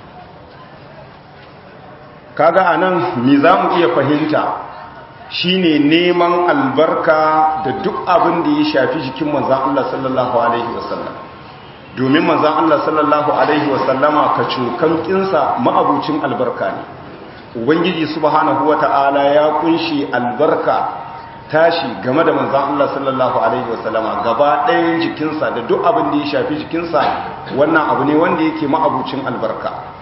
kaga a nan me za mu iya fahimta shine neman albarka da duk abin da ya shafi jikin manzan Allah sallallahu alaihi wasallam domin manzan Allah sallallahu alaihi wasallama ka cokan kinsa ma'abucin albarka ne ubangiji subhanahu wata'ala ya kunshi albarka tashi game da manzan Allah sallallahu alaihi wasallama gaba ɗayan jikinsa da duk abin da ya shafi jikinsa wannan abu ne wanda yake ma'abucin albarka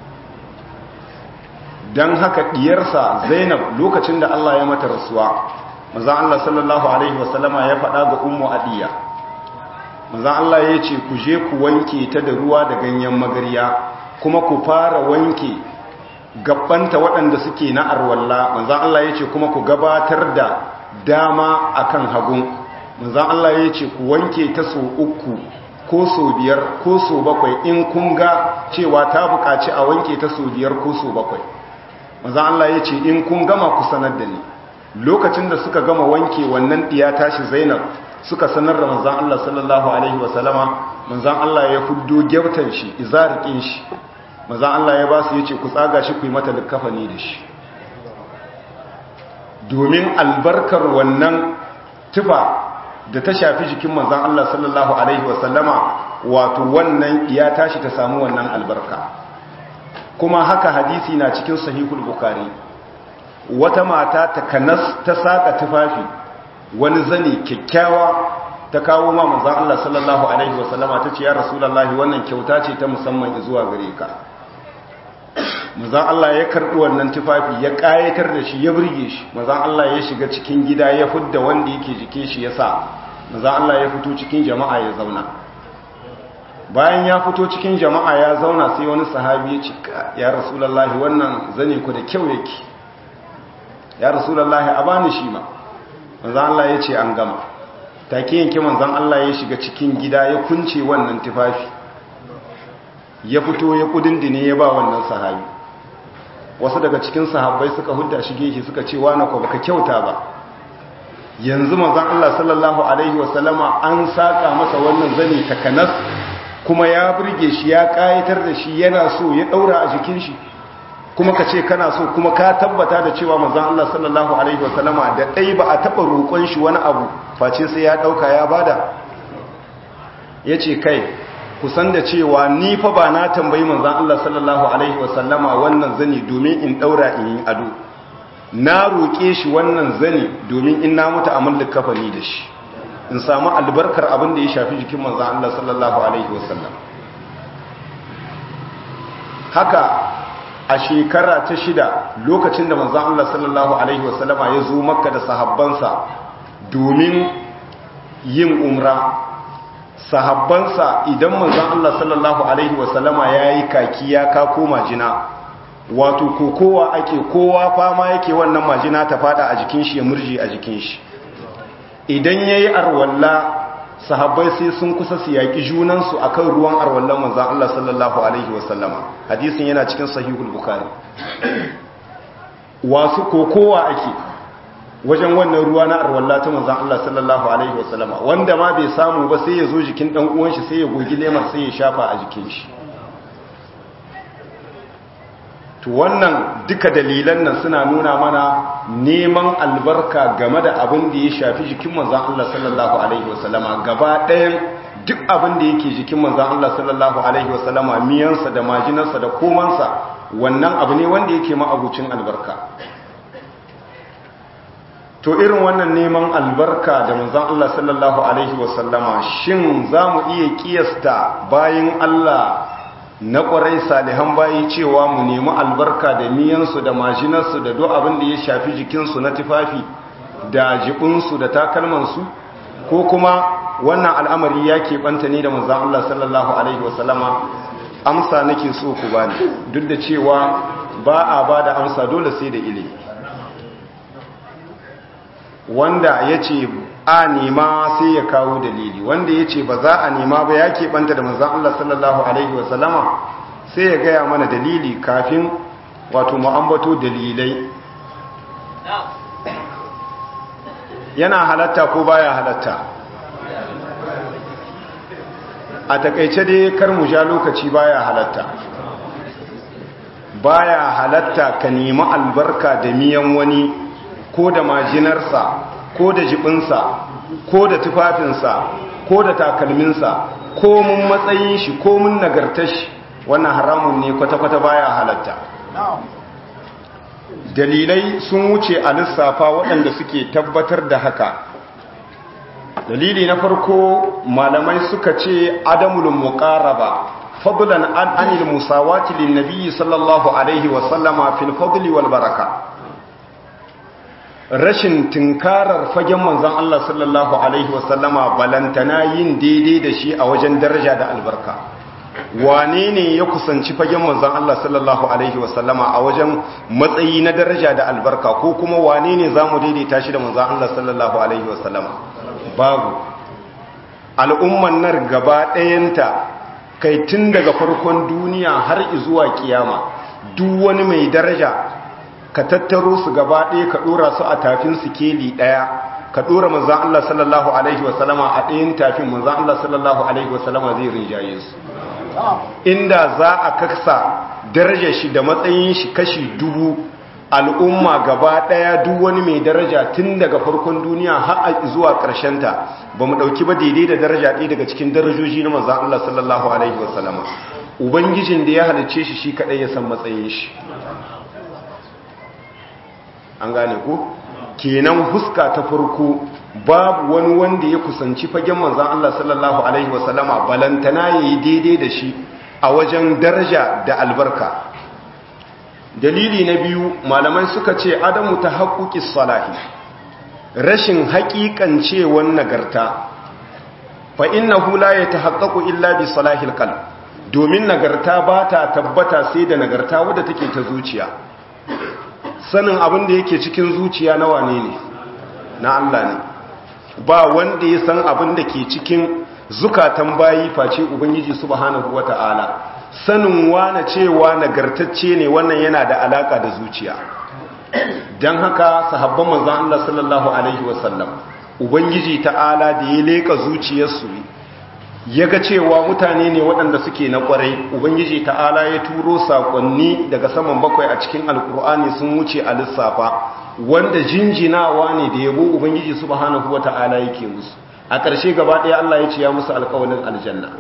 don haka diyarsa zainab lokacin da Allah ya mata rasuwa manzan Allah sallallahu alaihi wasallama ya faɗa ga ummu adiya manzan Allah ya ce ku je ku wanke ta da ruwa da ganyen magarya kuma ku fara wanke gabbanta waɗanda suke na arwalla manzan Allah ya ce kuma ku gabatar da dama akan hagun manzan Allah ya ce ku wanke ta so uku ko so biyar ko so bakwai in kun ga cewa ta buƙaci a wanke ta so biyar ko so bakwai manzan Allah ya ce in kun gama ku sanar da ni lokacin da suka gama wanke wannan ɗiya tashi zainab suka sanar da manzan Allah sallallahu alaihi wasallama manzan Allah ya huddo gyautan shi izarikin shi manzan Allah ya ba su ya ce ku tsaga shi ku yi mata likafani da shi domin albarkar wannan tufa da ta shafi jikin manzan Allah sallallahu alaihi wasallama wato wannan ya tashi ta samu wannan albarka kuma haka hadisi na cikin sahihul bukari wata mata ta kanas ta saka tufafi wani zane kyakkyawa ta kawo ma manzon Allah sallallahu alaihi wasallama ta ce ya rasulullahi wannan kyauta ce ta musamman zuwa gare ka manzon Allah ya karbi wannan tufafi ya kayatar da shi ya burge shi manzon Allah ya shiga cikin gida ya fudda wanda yake jikin shi yasa manzon Allah ya fito cikin jama'a ya zauna bayan ya fito cikin jama'a ya zauna sai wani sahabi ya ce ya rasulullahi wannan zane ku da kyau yake ya rasulullahi a bani shi ma manzan Allah ya ce an gama take yanke manzan Allah ya shiga cikin gida ya kunce wannan tufafi ya fito ya kudindine ya ba wannan sahabi wasu daga cikin sahabbai suka hudda shi gefe suka ce wa na ko baka kyauta ba yanzu manzan Allah sallallahu alaihi wasallama an saka masa wannan zane takanas kuma ya burge shi ya kayatar da shi yana so ya daura a jikin shi kuma ka ce kana so kuma ka tabbata da cewa manzon Allah sallallahu alaihi wasallama da dai ba a taba roƙon shi wani abu face sai ya dauka ya bada yace kai kusan da cewa ni fa ba na tambayi manzon Allah sallallahu alaihi wasallama wannan zani domin in daura in yi ado na roƙe shi wannan zani domin in na mutu a mallaka kafani da shi in samu albarkar abin da ya shafi jikin manzan Allah sallallahu Alaihi wasallam haka a shekara ta shida lokacin da manzan Allah sallallahu Alaihi wasallama ya zo makka da sahabbansa domin yin umra sahabbansa idan manzan Allah sallallahu Alaihi wasallama ya yi kaki ya kako majina wato kokowa ake kowa fama yake wannan majina ta fada a jikin shi ya murji a jikin shi idan ya yi arwalla sahabbai sai sun kusa su yaƙi junansu a kan ruwan arwallon manzan Allah sallallahu Alaihi wasallama hadisin yana cikin sahihul bukari wasu kokowa ake wajen wannan ruwa na arwalla ta manzan Allah sallallahu Alaihi wasallama wanda ma bai samu ba sai ya zo jikin ɗan uwanshi sai ya gogi lemar sai ya shafa a jikin shi to wannan duka dalilan nan suna nuna mana neman albarka game da abin da ya shafi jikin manzan Allah sallallahu alaihi wasallama gaba ɗayan duk abin da yake jikin manzan Allah sallallahu alaihi wasallama miyansa da majinarsa da komansa wannan abu ne wanda yake ma'abucin albarka to irin wannan neman albarka da manzan Allah sallallahu alaihi wasallama shin za mu iya kiyasta bayan Allah na ƙwarai salihan bayi cewa mu nemi albarka da miyansu da majinarsu da duk abin da ya shafi jikinsu na tufafi da jibinsu da takalmansu ko kuma wannan al'amari ya keɓanta ne da manzan Allah sallallahu Alaihi wasallama amsa nake so ku bani duk da cewa ba a ba da amsa dole sai da ilimi wanda ya ce a nema sai ya kawo dalili wanda ya ce ba za a nema ba ya keɓanta da manzan Allah sallallahu Alaihi wasallama sai ya gaya mana dalili kafin wato ma'ambato dalilai yana halatta ko baya halatta a takaice dai kar mu ja lokaci baya halatta baya halatta ka nemi albarka da miyan wani ko da majinarsa ko da jibinsa ko da tufafinsa ko da takalminsa ko mun matsayin shi ko mun nagartar shi wannan haramun ne kwata-kwata baya halatta dalilai sun wuce a lissafa waɗanda suke tabbatar da haka dalili na farko malamai suka ce adamul muqaraba fadlan an anil musawati lin nabiy sallallahu alaihi wa sallama fil fadli wal baraka rashin tinkarar fagen manzon Allah sallallahu alaihi wa sallama balantana yin daidai da shi a wajen daraja da albarka wane ne ya kusanci fagen manzon Allah sallallahu alaihi wa sallama a wajen matsayi na daraja da albarka ko kuma wane ne zamu daidaita shi da manzon Allah sallallahu alaihi wa sallama babu al'umman nar gaba ɗayanta kai tun daga farkon duniya har zuwa kiyama duk wani mai daraja ka tattaro su gaba ɗaya ka ɗora su a tafin sikeli ɗaya ka ɗora manzan Allah sallallahu Alaihi wasallama a ɗayan tafin manzan Allah sallallahu Alaihi wasallama zai rinjaye su inda za a kaksa darajar shi da matsayin shi kashi dubu al'umma gaba ɗaya duk wani mai daraja tun daga farkon duniya har zuwa ta ba mu ɗauki ba daidai da daraja ɗaya daga cikin darajoji na manzan Allah sallallahu Alaihi wasallama ubangijin da ya halicce shi shi kaɗai ya san matsayin shi an gane ku kenan huska ta farko babu wani wanda ya kusanci fagen manzan Allah sallallahu Alaihi wasallama balantana ya yi daidai da shi a wajen daraja da albarka dalili na biyu malamai suka ce adamu ta haƙuƙi salahi rashin haƙiƙancewan nagarta fa inna hula ya ta haƙaƙu illa bi salahil kal domin nagarta ba ta tabbata sai da nagarta wadda take ta zuciya sanin abin da yake cikin zuciya na wane ne na Allah ne ba wanda ya san abin da ke cikin zukatan bayi face ubangiji subhanahu wata'ala sanin wane cewa nagartacce ne wannan yana da alaka da zuciya don haka sahabban manzan Allah sallallahu alaihi wasallam ubangiji ta'ala da ya leka zuciyarsu ya ga cewa mutane ne waɗanda suke na ƙwarai ubangiji ta'ala ya turo saƙonni daga saman bakwai a cikin alkur'ani sun wuce a lissafa wanda jinjinawa ne da yabo ubangiji subhanahu wata'ala yake musu a ƙarshe gaba ɗaya Allah ya ce ya musu alƙawalin aljanna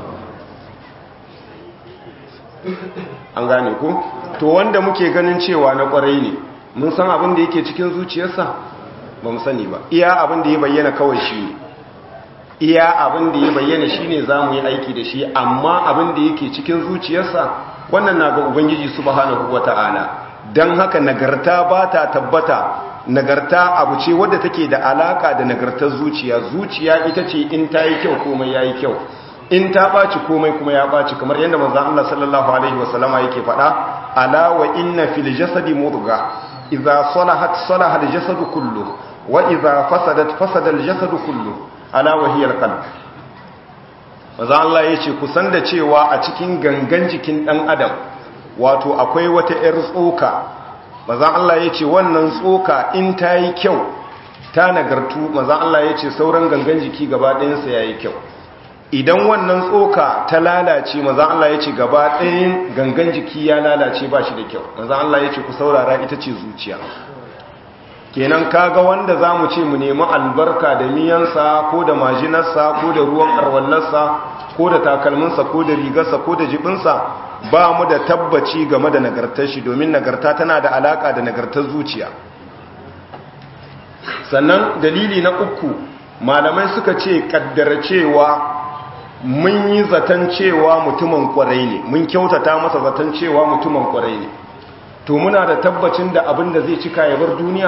an gane ku to wanda muke ganin cewa na ƙwarai ne mun san abin da yake cikin zuciyarsa ba mu sani ba iya abin da ya bayyana kawai shi ne iya abin da ya bayyana shine zamu yi aiki da shi amma abin da yake cikin zuciyarsa wannan na ga ubangiji subhanahu wataala dan haka nagarta ba ta tabbata nagarta abu ce wadda take da alaka da nagartar zuciya zuciya ita ce in ta yi kyau komai yayi kyau in ta baci komai kuma ya baci kamar yadda manzon Allah sallallahu alaihi wasallama yake faɗa ala wa inna fil jasadi mudgha idza salahat salaha al jasadu kullu wa idza fasadat fasada al jasadu kullu ala wahiyar qalb maza Allah yace kusan da cewa a cikin gangan jikin dan adam wato akwai wata yar tsoka maza Allah yace wannan tsoka in ta yi kyau ta nagartu maza Allah yace sauran gangan jiki gaba ɗayan sa yayi kyau idan wannan tsoka ta lalace maza Allah yace gaba ɗayan gangan jiki ya lalace ba shi da kyau maza Allah yace ku saurara ita ce zuciya kenan kaga wanda za mu ce mu nemi albarka da miyansa ko da majinarsa ko da ruwan arwallarsa ko da takalminsa ko da rigarsa ko da jibinsa ba mu da tabbaci game da nagartar shi domin nagarta tana da alaka da nagartar zuciya sannan dalili na uku malamai suka ce kaddara cewa mun yi zaton cewa mutumin kwarai ne mun kyautata masa zaton cewa mutumin kwarai ne to muna da tabbacin da abin da zai cika ya bar duniya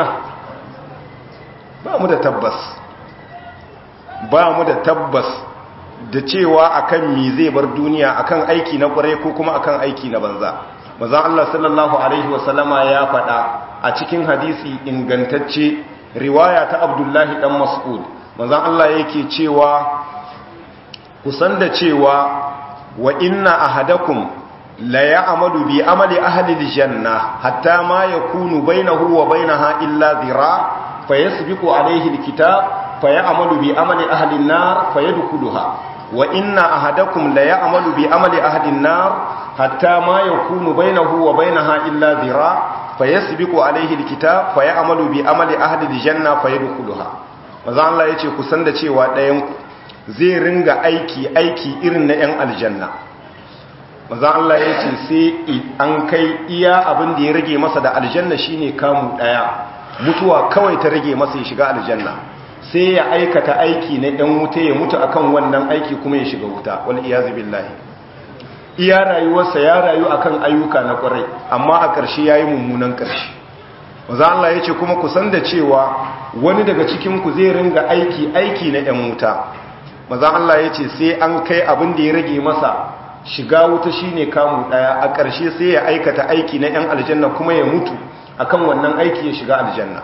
ba mu da tabbas ba mu da tabbas da cewa akan mi zai bar duniya akan aiki na kwarai ko kuma akan aiki na banza manzon Allah sallallahu alaihi wasallama ya faɗa a cikin hadisi ingantacce riwaya ta Abdullahi dan Mas'ud manzon Allah yake cewa kusan da cewa wa inna ahadakum la ya'malu bi amali ahli aljanna hatta ma yakunu bainahu wa bainaha illa dhira fayasbiqu alayhi alkitab fayamalu bi amali ahli an-nar fayadkhuluha wa inna ahadakum la ya'malu bi amali ahli an-nar hatta ma yakunu bainahu wa bainaha illa dhira fayasbiqu alayhi alkitab fayamalu bi amali ahli aljanna fayadkhuluha manzo Allah yace ku san da cewa ɗayan ku zai ringa aiki aiki irin na 'yan aljanna maza Allah ya ce sai an kai iya abin da ya rage masa da aljanna shine kamu daya mutuwa kawai ta rage masa ya shiga aljanna sai ya aikata aiki na 'yan wuta ya mutu akan wannan aiki kuma ya shiga wuta wal iyazu billahi iya rayuwarsa ya rayu akan ayyuka na kwarai amma a ƙarshe yayi mummunan ƙarshe maza Allah ya ce kuma ku san da cewa wani daga cikin ku zai ringa aiki aiki na 'yan wuta maza Allah ya ce sai an kai abin da ya rage masa shiga wuta shine kamu daya a ƙarshe sai ya aikata aiki na 'yan aljanna kuma ya mutu akan wannan aiki ya shiga aljanna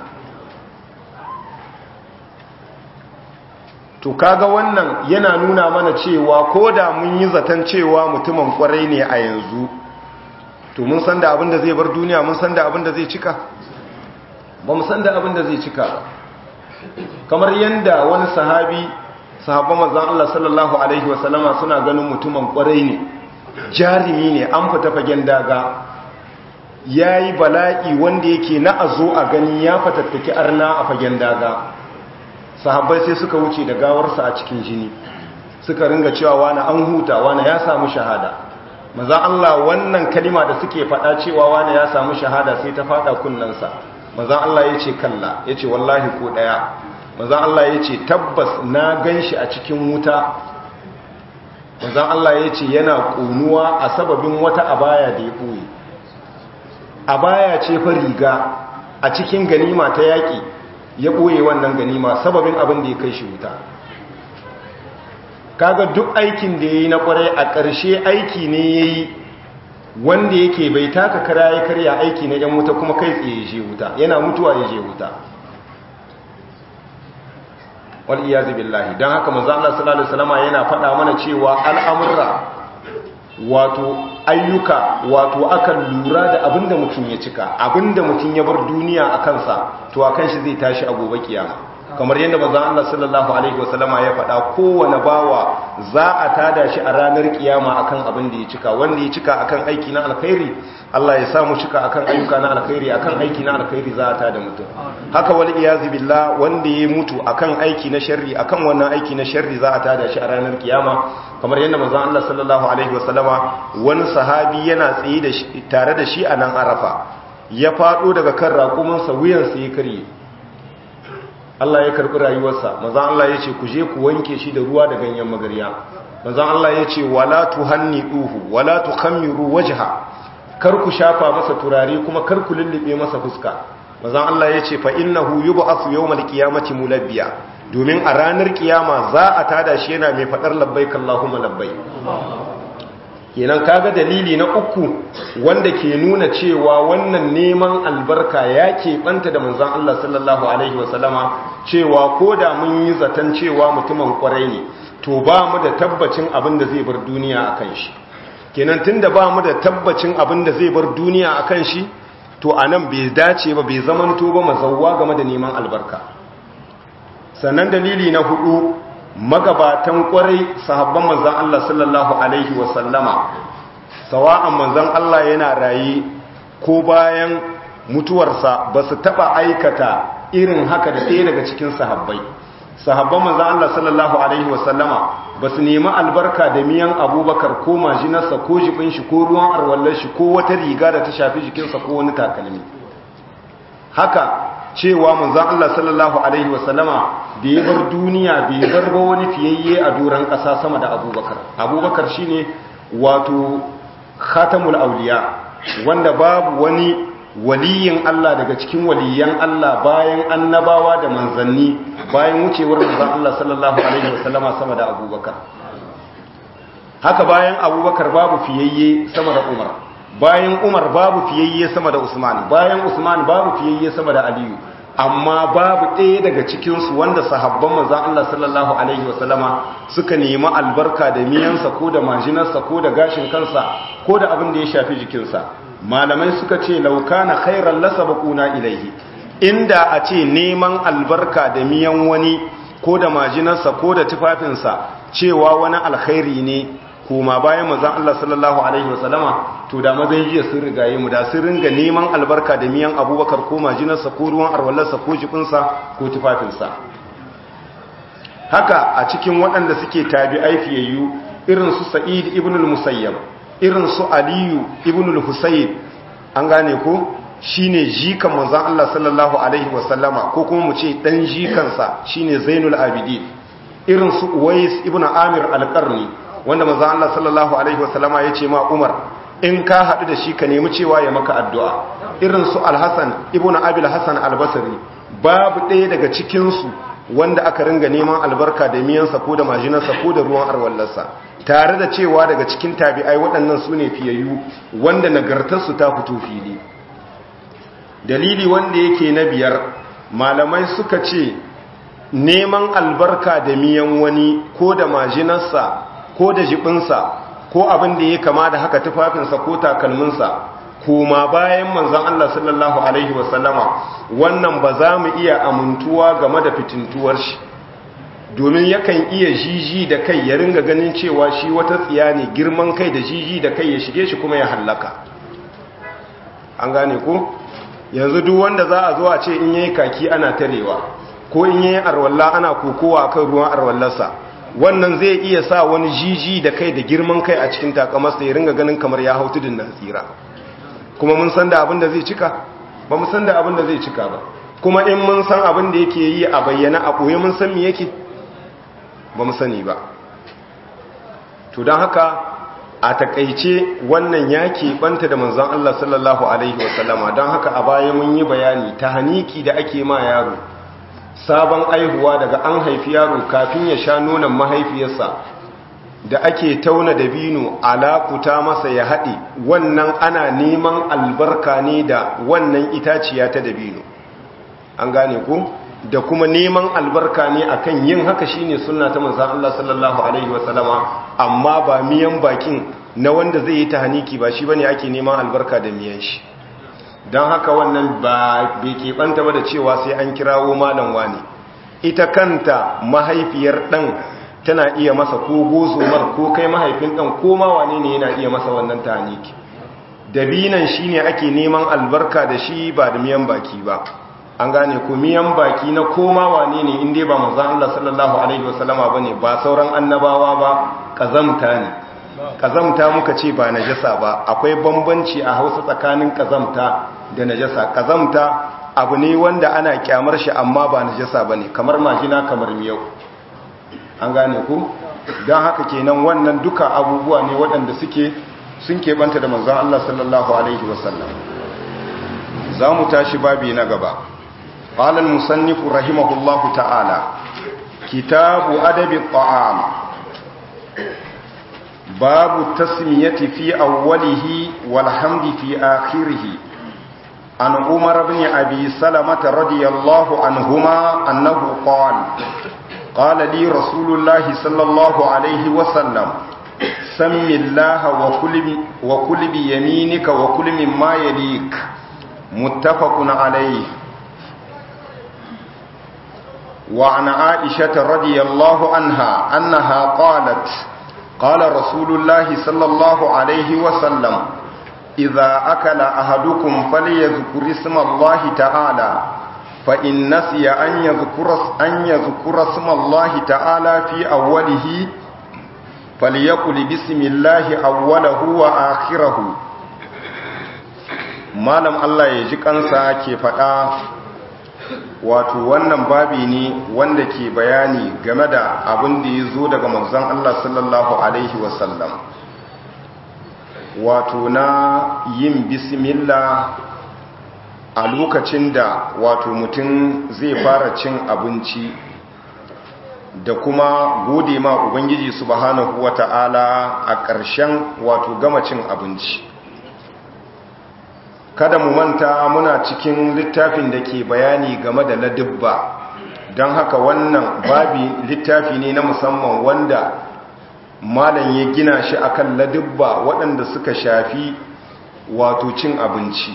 to kaga wannan yana nuna mana cewa ko da mun yi zaton cewa mutumin kwarai ne a yanzu to mun san da abin da zai bar duniya mun san da abin da zai cika ba mu san da abin da zai cika kamar yadda wani sahabi sahabban manzon Allah sallallahu alaihi wasallama suna ganin mutumin kwarai ne jarimi ne an fita fagen daga yayi bala'i wanda yake na azo a gani ya fatattaki arna a fagen daga sahabbai sai suka wuce da gawarsa a cikin jini suka ringa cewa wani an huta wani ya samu shahada manzon Allah wannan kalima da suke faɗa cewa wani ya samu shahada sai ta faɗa kunnansa manzon Allah yace kalla yace wallahi ko daya manzan Allah ya ce tabbas na gan shi a cikin wuta manzan Allah ya ce yana ƙunuwa a sababin wata abaya da ya ɓoye abaya ce fa riga a cikin ganima ta yaƙi ya ɓoye wannan ganima sababin abin da ya kai shi wuta kaga duk aikin da ya yi na ƙwarai a ƙarshe aiki ne ya yi wanda yake bai taka kara ya karya aiki na 'yan wuta kuma kai tsaye ya je wuta yana mutuwa ya je wuta wal'iyazi billahi don haka manzo Allah sallallahu alaihi wasallam yana faɗa mana cewa al'amurra wato ayyuka wato akan lura da abinda mutum ya cika abinda mutum ya bar duniya a kansa to a kan shi zai tashi a gobe kiyama kamar yadda manzo Allah sallallahu alaihi wasallama ya faɗa kowane bawa za a tada shi a ranar kiyama akan abin da ya cika wanda ya cika akan aiki na alkhairi Allah ya samu cika akan ayyuka na alkhairi akan aiki na alkhairi za a tada mutum haka wal iyazi billah wanda ya mutu akan aiki na sharri akan wannan aiki na sharri za a tada shi a ranar kiyama kamar yadda manzo Allah sallallahu alaihi wasallama wani sahabi yana tsaye da shi tare da shi a nan Arafa ya fado daga kan raƙuminsa wuyansa ya karye Allah ya karɓi rayuwarsa manzon Allah ya ce ku je ku wanke shi da ruwa da ganyen magarya manzon Allah ya ce wala tuhanniduhu wala tukhammiru wajha kar ku shafa masa turare kuma kar ku lullube masa fuska manzon Allah ya ce fa innahu yub'athu yawmal qiyamati mulabbiya domin a ranar kiyama za a tada shi yana mai fadar labbaik Allahumma labbaik kenan kaga dalili na uku wanda ke nuna cewa wannan neman albarka ya keɓanta da manzan Allah sallallahu Alaihi wasallama cewa ko da mun yi zaton cewa mutumin kwarai ne to ba mu da tabbacin abin da zai bar duniya a kan shi kenan tun da ba mu da tabbacin abin da zai bar duniya a kan shi to a nan bai dace ba bai zamanto ba mazauwa game da neman albarka sannan dalili na hudu magabatan kwarai sahabban manzan Allah sallallahu Alaihi wasallama sawa'an manzan Allah yana raye ko bayan mutuwarsa ba su taɓa aikata irin haka da ɗaya daga cikin sahabbai sahabban manzan Allah sallallahu Alaihi wasallama ba su nemi albarka da miyan abubakar ko majinarsa ko jibin shi ko ruwan arwallar shi ko wata riga da ta shafi jikinsa ko wani takalmi haka cewa manzan Allah sallallahu Alaihi wasallama da ya bar duniya bai bar ba wani fiyayye a duran ƙasa sama da abubakar abubakar shi ne wato khatamul auliya wanda babu wani waliyin Allah daga cikin waliyan Allah bayan annabawa da manzanni bayan wucewar manzan Allah sallallahu Alaihi wasallama sama da abubakar haka bayan abubakar babu fiyayye sama da umar bayan umar babu fiyayye sama da usman bayan usman babu fiyayye sama da aliyu amma babu ɗaya daga cikinsu wanda sahabban manzan Allah sallallahu Alaihi wasallama suka nemi albarka da miyansa ko da majinarsa ko da gashin kansa ko da abin da ya shafi jikinsa malamai suka ce lauka na khairan lasa bakuna ilaihi inda a ce neman albarka da miyan wani ko da majinarsa ko da tufafinsa cewa wani alkhairi ne kuma bayan manzan Allah sallallahu Alaihi wasallama to da mazan jiya sun rigaye mu da sun ringa neman albarka da miyan abubakar ko majinarsa ko ruwan arwallarsa ko jikinsa ko tufafinsa haka a cikin waɗanda suke tabi aifiyayyu irin su sa'id ibn al-musayyab irin su aliyu ibn al-husayn an gane ko shine jikan manzan Allah sallallahu alaihi wasallama ko kuma mu ce dan jikansa shine zainul abidin irin su uwais ibn amir al-qarni wanda manzo Allah sallallahu alaihi wasallama ya ce ma Umar in ka haɗu da shi ka nemi cewa ya maka addu'a irin su Al-Hasan ibnu Abil Hasan Al-Basri babu ɗaya daga cikin su wanda aka ringa neman albarka da miyansa ko da majinarsa ko da ruwan arwallarsa tare da cewa daga cikin tabi'ai waɗannan su ne fiyayyu wanda nagartarsu ta fito fili dalili wanda yake na biyar malamai suka ce neman albarka da miyan wani ko da majinarsa ko da jibinsa ko abin da ya kama da haka tufafinsa ko takalminsa kuma bayan manzan Allah sallallahu Alaihi wasallama wannan ba za mu iya amintuwa game da fitintuwar shi domin yakan iya jiji da kai ya ringa ganin cewa shi wata tsiya ne girman kai da jiji da kai ya shige shi kuma ya hallaka an gane ko yanzu duk wanda za a zo a ce in yayi kaki ana tarewa ko in yayi arwalla ana kokowa kan ruwan arwallarsa wannan zai iya sa wani jiji da kai da girman kai a cikin takamarsa ya ringa ganin kamar ya hau tudun na tsira kuma mun san da abin da zai cika ba mu san da abin da zai cika ba kuma in mun san abin da yake yi a bayyana a ɓoye mun san me yake ba mu sani ba to don haka a takaice wannan ya keɓanta da manzon Allah sallallahu alaihi wasallama don haka a baya mun yi bayani ta haniki da ake ma yaro sabon aihuwa daga an haifi yaro kafin ya sha nonon mahaifiyarsa da ake tauna dabino alakuta masa ya haɗe wannan ana neman albarka ne da wannan itaciya ta dabino an gane ku da kuma neman albarka ne akan yin haka shine sunna ta manzon Allah sallallahu alaihi wasallama amma ba miyan bakin na wanda zai yi tahaniki ba shi bane ake neman albarka da miyan shi don haka wannan ba bai keɓanta ba da cewa sai an kirawo malam wani ita kanta mahaifiyar ɗan tana iya masa ko gozomar ko kai mahaifin ɗan ko ma wane ne yana iya masa wannan tahaniki dabinan shi ne ake neman albarka da shi ba da miyan baki ba an gane ko miyan baki na koma wane ne inda ba manzan Allah sallallahu alaihi wasallama ba ne ba sauran annabawa ba kazamta ne kazamta muka ce ba najasa ba akwai bambanci a hausa tsakanin kazamta da najasa kazamta abu ne wanda ana kyamar shi amma ba najasa ba ne kamar majina kamar miyau an gane ku don haka kenan wannan duka abubuwa ne waɗanda suke sun keɓanta da manzan Allah sallallahu alaihi wasallam za mu tashi babi na gaba قال المصنف رحمه الله تعالى كتاب أدب الطعام باب التسمية في أوله والحمد في آخره عن عمر بن أبي سلمة رضي الله عنهما أنه قال قال لي رسول الله صلى الله عليه وسلم سم الله وكل, وكل بيمينك وكل مما يليك متفق عليه وعن عائشة رضي الله عنها أنها قالت قال رسول الله صلى الله عليه وسلم إذا أكل أحدكم فليذكر اسم الله تعالى فإن نسي أن يذكر, أن يذكر اسم الله تعالى في أوله فليقل بسم الله أوله وآخره malam Allah ya ji kansa ke faɗa wato wannan babi ne wanda ke bayani game da abin da ya zo daga manzon Allah sallallahu Alaihi wasallam wato na yin bismillah a lokacin da wato mutum zai fara cin abinci da kuma gode ma Ubangiji subhanahu wata'ala a ƙarshen wato gama cin abinci kada mu manta muna cikin littafin da ke bayani game da ladubba don haka wannan babi littafi ne na musamman wanda malam ya gina shi akan ladubba waɗanda suka shafi wato cin abinci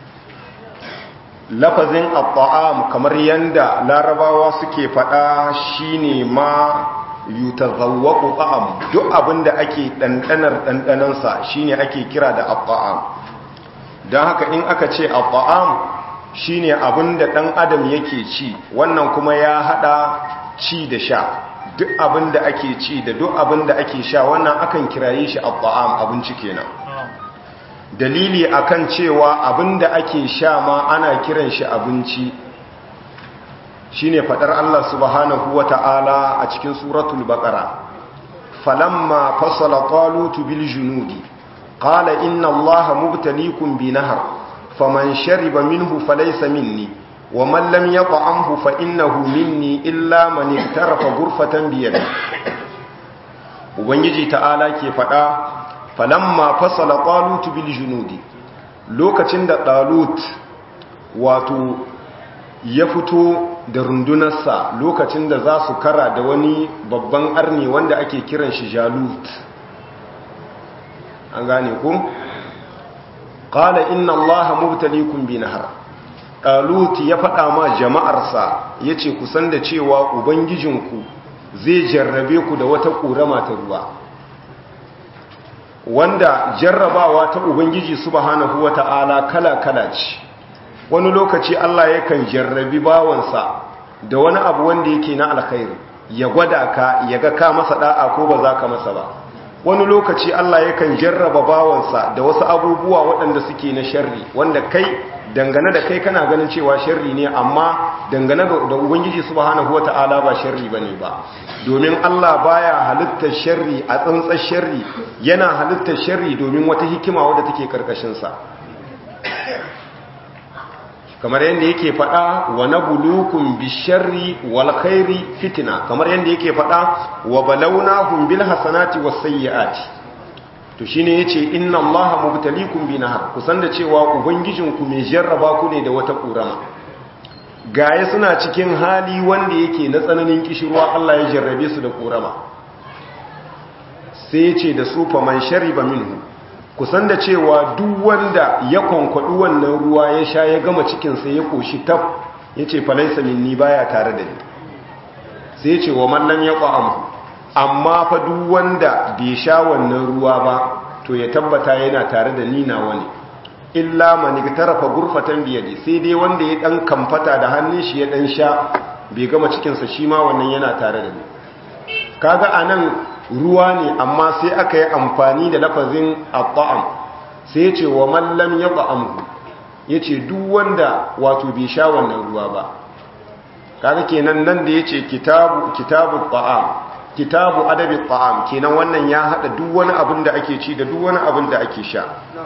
lafazin abba'am kamar yanda larabawa suke faɗa shine ma yutazawwaqu ta'am duk abinda ake dandanar dandanansa shine ake kira da abba'am don haka in aka ce abba'am shine abinda dan adam yake ci wannan kuma ya hada ci da sha duk abinda ake ci da duk abinda ake sha wannan akan kiraye shi abba'am abinci kenan dalili akan cewa abinda ake sha ma ana kiran shi abinci shine fadar Allah subhanahu wata'ala a cikin suratul baqara falamma fasala talut bil junudi qala inna allaha mubtaliikum bi nahr faman shariba minhu falaysa minni waman lam yat'amhu fa innahu minni illa man iktarafa ghurfatan bi yadi ubangiji ta'ala ke fada falamma fasala talut bil junudi lokacin da talut wato ya fito da rundunarsa lokacin da za su kara da wani babban arni wanda ake kiran shi jalut an gane ku qala inna allaha mubtaliikum bi nahar talut ya faɗa ma jama'arsa yace ku san da cewa ubangijinku zai jarrabe ku da wata ƙorama ta ruwa wanda jarrabawa ta ubangiji subhanahu wata'ala kala-kala ce wani lokaci Allah yakan jarrabi bawansa da wani abu wanda yake na alkhairi ya gwada ka ya ga ka masa da'a ko ba za ka masa ba wani lokaci Allah yakan jarraba bawansa da wasu abubuwa waɗanda suke na sharri wanda kai dangane da kai kana ganin cewa sharri ne amma dangane da ubangiji subhanahu wata'ala ba sharri bane ba domin Allah baya halittar sharri a tsantsar sharri yana halittar sharri domin wata hikima wadda take karkashin sa kamar yadda yake faɗa wa nabulukum bisharri wal khairi fitna kamar yadda yake faɗa wa balawnahum bil hasanati was sayyiati to shine yace inna allaha mubtaliikum binahar kusan da cewa ubangijinku mai jarraba ku ne da wata kurama gaya suna cikin hali wanda yake na tsananin kishirwa Allah ya jarrabe su da kurama sai yace da su fa man shariba minhu kusan da cewa duk wanda ya konkwadu wannan ruwa ya sha ya gama cikinsa ya koshi tab ya ce falaisa minni baya tare da ni sai ce wa mallan ya ƙwa'amu amma fa duk wanda bai sha wannan ruwa ba to ya tabbata yana tare da ni na wani illa mani tarafa gurfatan biyadi sai dai wanda ya dan kamfata da hannun shi ya dan sha bai gama cikinsa shi ma wannan yana tare da ni kaga anan ruwa ne amma sai aka yi amfani da lafazin abba'am sai ce wa mallam ya ba'amhu ya ce duk wanda wato bai sha wannan ruwa ba kaga kenan nan da ya ce kitabu kitabu ba'am kitabu adabi ba'am kenan wannan ya hada duk wani abin da ake ci da duk wani abin da ake sha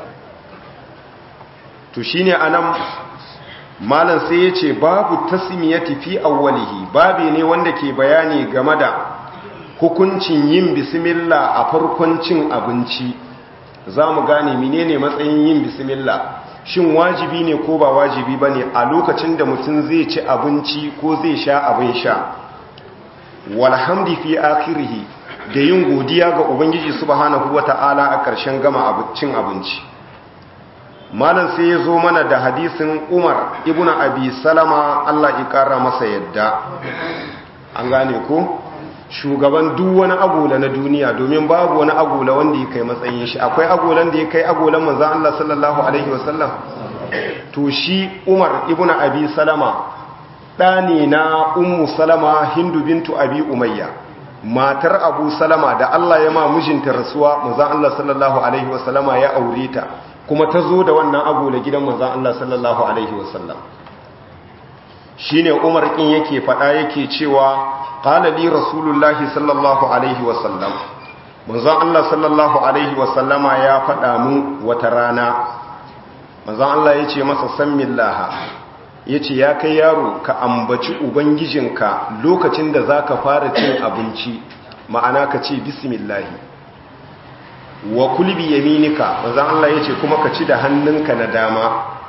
to shine anan malam sai ya ce babu tasmiyati fi awwalihi babi ne wanda ke bayani game da hukuncin yin bismillah a farkon cin abinci za mu gane menene matsayin yin bismillah shin wajibi ne ko ba wajibi ba ne a lokacin da mutum zai ci abinci ko zai sha abin sha walhamdi fi akhirihi da yin godiya ga ubangiji subhanahu wata'ala a ƙarshen gama cin abinci malam sai ya zo mana da hadisin umar ibn abi salama allah ya ƙara masa yadda an gane ko shugaban duk wani agola na duniya domin babu wani agola wanda ya kai matsayin shi akwai agolan da ya kai agolan manzan Allah sallallahu alaihi wasallam to shi Umar ibn Abi Salama ɗani na Ummu Salama Hindu bintu Abi Umayya matar Abu Salama da Allah ya ma mijinta rasuwa manzan Allah sallallahu alaihi wasallama ya aure ta kuma ta zo da wannan agola gidan manzan Allah sallallahu alaihi wasallam shine Umar kin yake faɗa yake cewa qala li rasulullahi sallallahu alaihi wasallam manzon Allah sallallahu alaihi wasallama ya faɗa mu wata rana manzon Allah yace masa sammillaha yace ya kai yaro ka ambaci ubangijinka lokacin da zaka fara cin abinci ma'ana ka ce bismillah wa kul bi yaminika manzon Allah yace kuma ka ci da hannunka na dama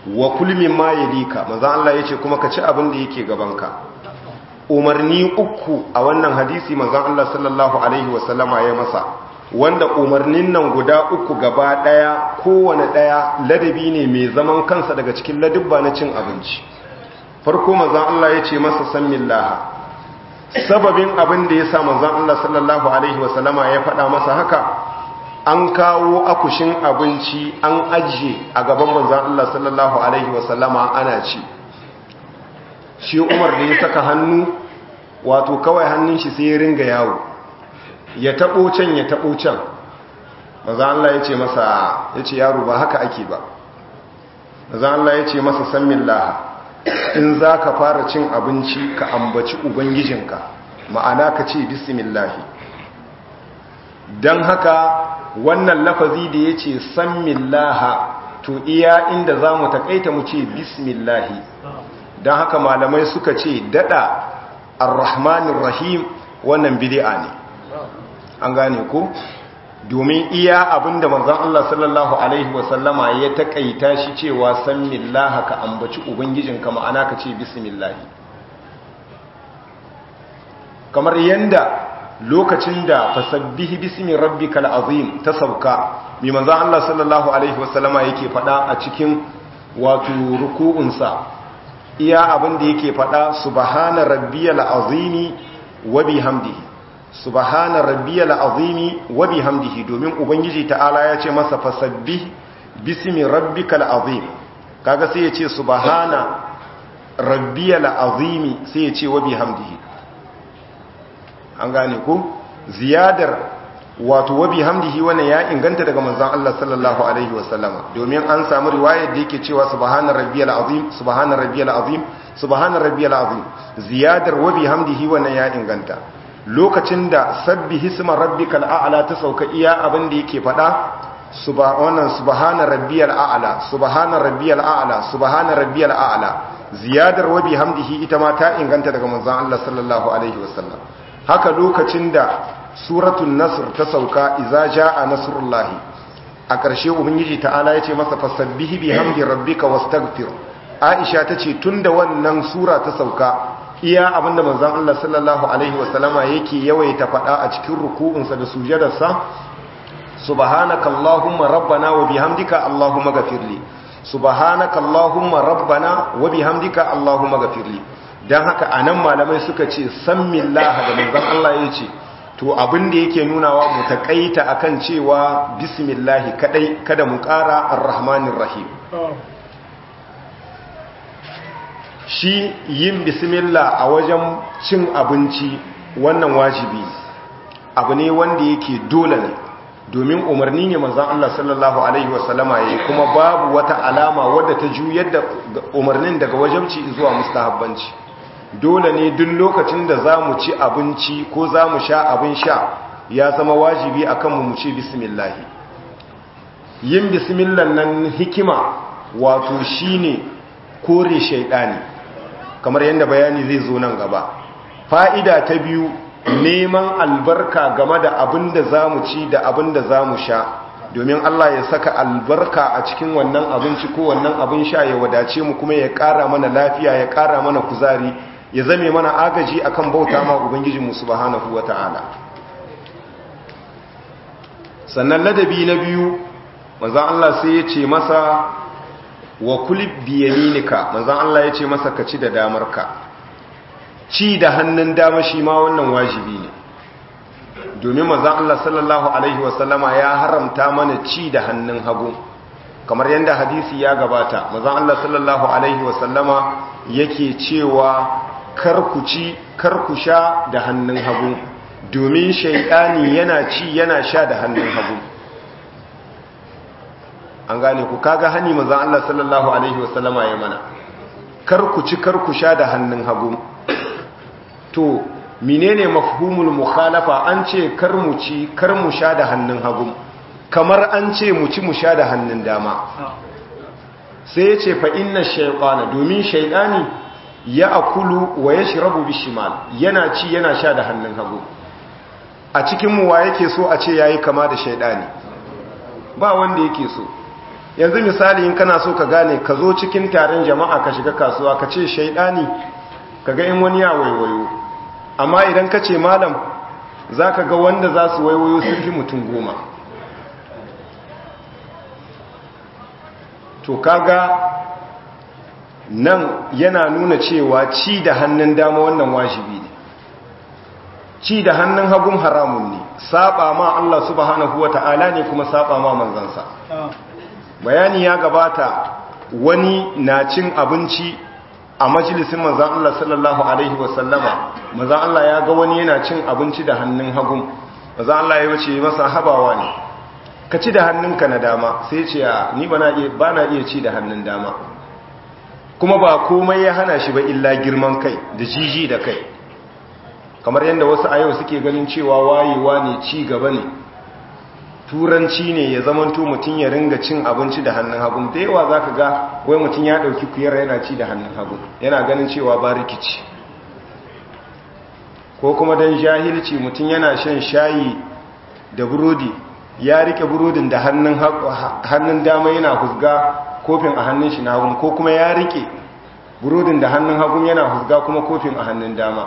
wa kul mimma yalika manzon Allah yace kuma ka ci abin da yake gabanka umarni uku a wannan hadisi manzon Allah sallallahu alaihi wasallama ya masa wanda umarnin nan guda uku gaba daya kowane daya ladabi ne mai zaman kansa daga cikin ladubba na cin abinci farko manzon Allah ya ce masa sammillaha sababin abin da ya sa manzon Allah sallallahu alaihi wasallama ya faɗa masa haka an kawo akushin abinci an ajiye a gaban manzon Allah sallallahu alaihi wasallama ana ci shi Umar da ya saka hannu wato kawai hannun shi sai ya ringa yawo ya tabo can ya tabo can manzon Allah ya ce masa ya ce yaro ba haka ake ba manzon Allah ya ce masa sammillaha in za ka fara cin abinci ka ambaci ubangijinka ma'ana ka ce bismillahi don haka wannan lafazi da ya ce sammillaha to iya inda za mu taƙaita mu ce bismillahi don haka malamai suka ce daɗa arrahmanin rahim wannan bidi'a ne an gane ko domin iya abinda manzon Allah sallallahu alaihi wasallama ya takaita shi cewa san millaha ka ambaci ubangijinka ma'ana ka ce bismillahi kamar yanda lokacin da fasabbihi bismi rabbikal azim ta sauka mai manzon Allah sallallahu alaihi wasallama yake fada a cikin wato ruku'unsa iya abinda yake fada subhana rabbiyal azimi wa bihamdihi subhana rabbiyal azimi wa bihamdihi domin ubangiji ta'ala ya ce masa fasabbih bismi rabbikal azim kaga sai ya ce subhana rabbiyal azimi sai ya ce wa bihamdihi an gane ko ziyadar wato wa bihamdihi wannan ya inganta daga manzon Allah sallallahu alaihi wasallama domin an samu riwayar da yake cewa subhana rabbiyal azim subhana rabbiyal azim subhana rabbiyal azim ziyadar wa bihamdihi wannan ya inganta lokacin da sabbi hisma rabbikal a'la ta sauka iya abin da yake fada subhana subhana rabbiyal a'la subhana rabbiyal a'la subhana rabbiyal a'la ziyadar wa bihamdihi ita ma ta inganta daga manzon Allah sallallahu alaihi wasallam haka lokacin da suratul nasr ta sauka idza jaa nasrullahi a ƙarshe ubangiji ta'ala yace masa fasabbihi bihamdi rabbika wastaghfir aisha tace tunda wannan sura ta sauka iya abinda manzon Allah sallallahu alaihi wasallama yake yawaita fada a cikin ruku'unsa da sujadarsa subhanaka allahumma rabbana wa bihamdika allahumma ghafirli subhanaka allahumma rabbana wa bihamdika allahumma ghafirli dan haka anan malamai suka ce sammillaha da manzon Allah yace to abin da yake nunawa mu takaita akan cewa bismillah kadai kada mu ƙara arrahmanir rahim shi yin bismillah a wajen cin abinci wannan wajibi abu ne wanda yake dole ne domin umarni ne manzan Allah sallallahu Alaihi wasallama ya yi kuma babu wata alama wadda ta juyar da umarnin daga wajabci zuwa mustahabbanci dole ne duk lokacin da za mu ci abinci ko za mu sha abin sha ya zama wajibi a kanmu mu ce bismillahi yin bismillah nan hikima wato shine kore shaidani kamar yadda bayani zai zo nan gaba fa'ida ta biyu neman albarka game da abin da za mu ci da abin da za mu sha domin Allah ya saka albarka a cikin wannan abinci ko wannan abin sha ya wadace mu kuma ya ƙara mana lafiya ya ƙara mana kuzari ya zame mana agaji akan bauta ma ubangijinmu subhanahu wata'ala sannan ladabi na biyu manzon Allah sai ya ce masa wa kulib biyaminika manzon Allah ya ce masa ka ci da damarka ci da hannun dama shi ma wannan wajibi ne domin manzon Allah sallallahu alaihi wasallama ya haramta mana ci da hannun hagu kamar yadda hadisi ya gabata manzon Allah sallallahu alaihi wasallama yake cewa kar ku ci kar ku sha da hannun hagu domin shaidani yana ci yana sha da hannun hagu an gane ku kaga hani manzon Allah sallallahu alaihi wasallama ya mana kar ku ci kar ku sha da hannun hagu to menene mafhumul mukhalafa an ce kar mu ci kar mu sha da hannun hagu kamar an ce mu ci mu sha da hannun dama sai ya ce fa inna shaytana domin shaytani ya akulu wa yashrabu bishimal yana ci yana sha da hannun hagu a cikin mu wa yake so a ce yayi kama da shaytani ba wanda yake so yanzu misali in kana so ka gane ka zo cikin taron jama'a ka shiga kasuwa ka ce shaidani ka ga in wani ya waiwayo amma idan ka ce malam za ka ga wanda za su waiwayo sun fi mutum goma to kaga nan yana nuna cewa ci da hannun dama wannan wajibi ne ci da hannun hagun haramun ne saba ma Allah subhanahu wata'ala ne kuma saba ma manzansa bayani ya gabata wani na cin abinci a majalisin manzan Allah sallallahu alaihi wasallama manzan Allah ya ga wani yana cin abinci da hannun hagun manzan Allah ya wuce masa habawa ne ka ci da hannunka na dama sai ce ni ba na iya ci da hannun dama kuma ba komai ya hana shi ba illa girman kai da jiji da kai kamar yadda wasu a yau suke ganin cewa wayewa ne ci gaba ne turanci ne ya zamanto mutum ya ringa cin abinci da hannun hagun da yawa za ka ga wai mutum ya ɗauki kuyar yana ci da hannun hagun yana ganin cewa ba rikici ko kuma don jahilci mutum yana shan shayi da burodi ya rike burodin da hannun dama yana husga kofin a hannun shi na hagun ko kuma ya rike burodin da hannun hagun yana husga kuma kofin a hannun dama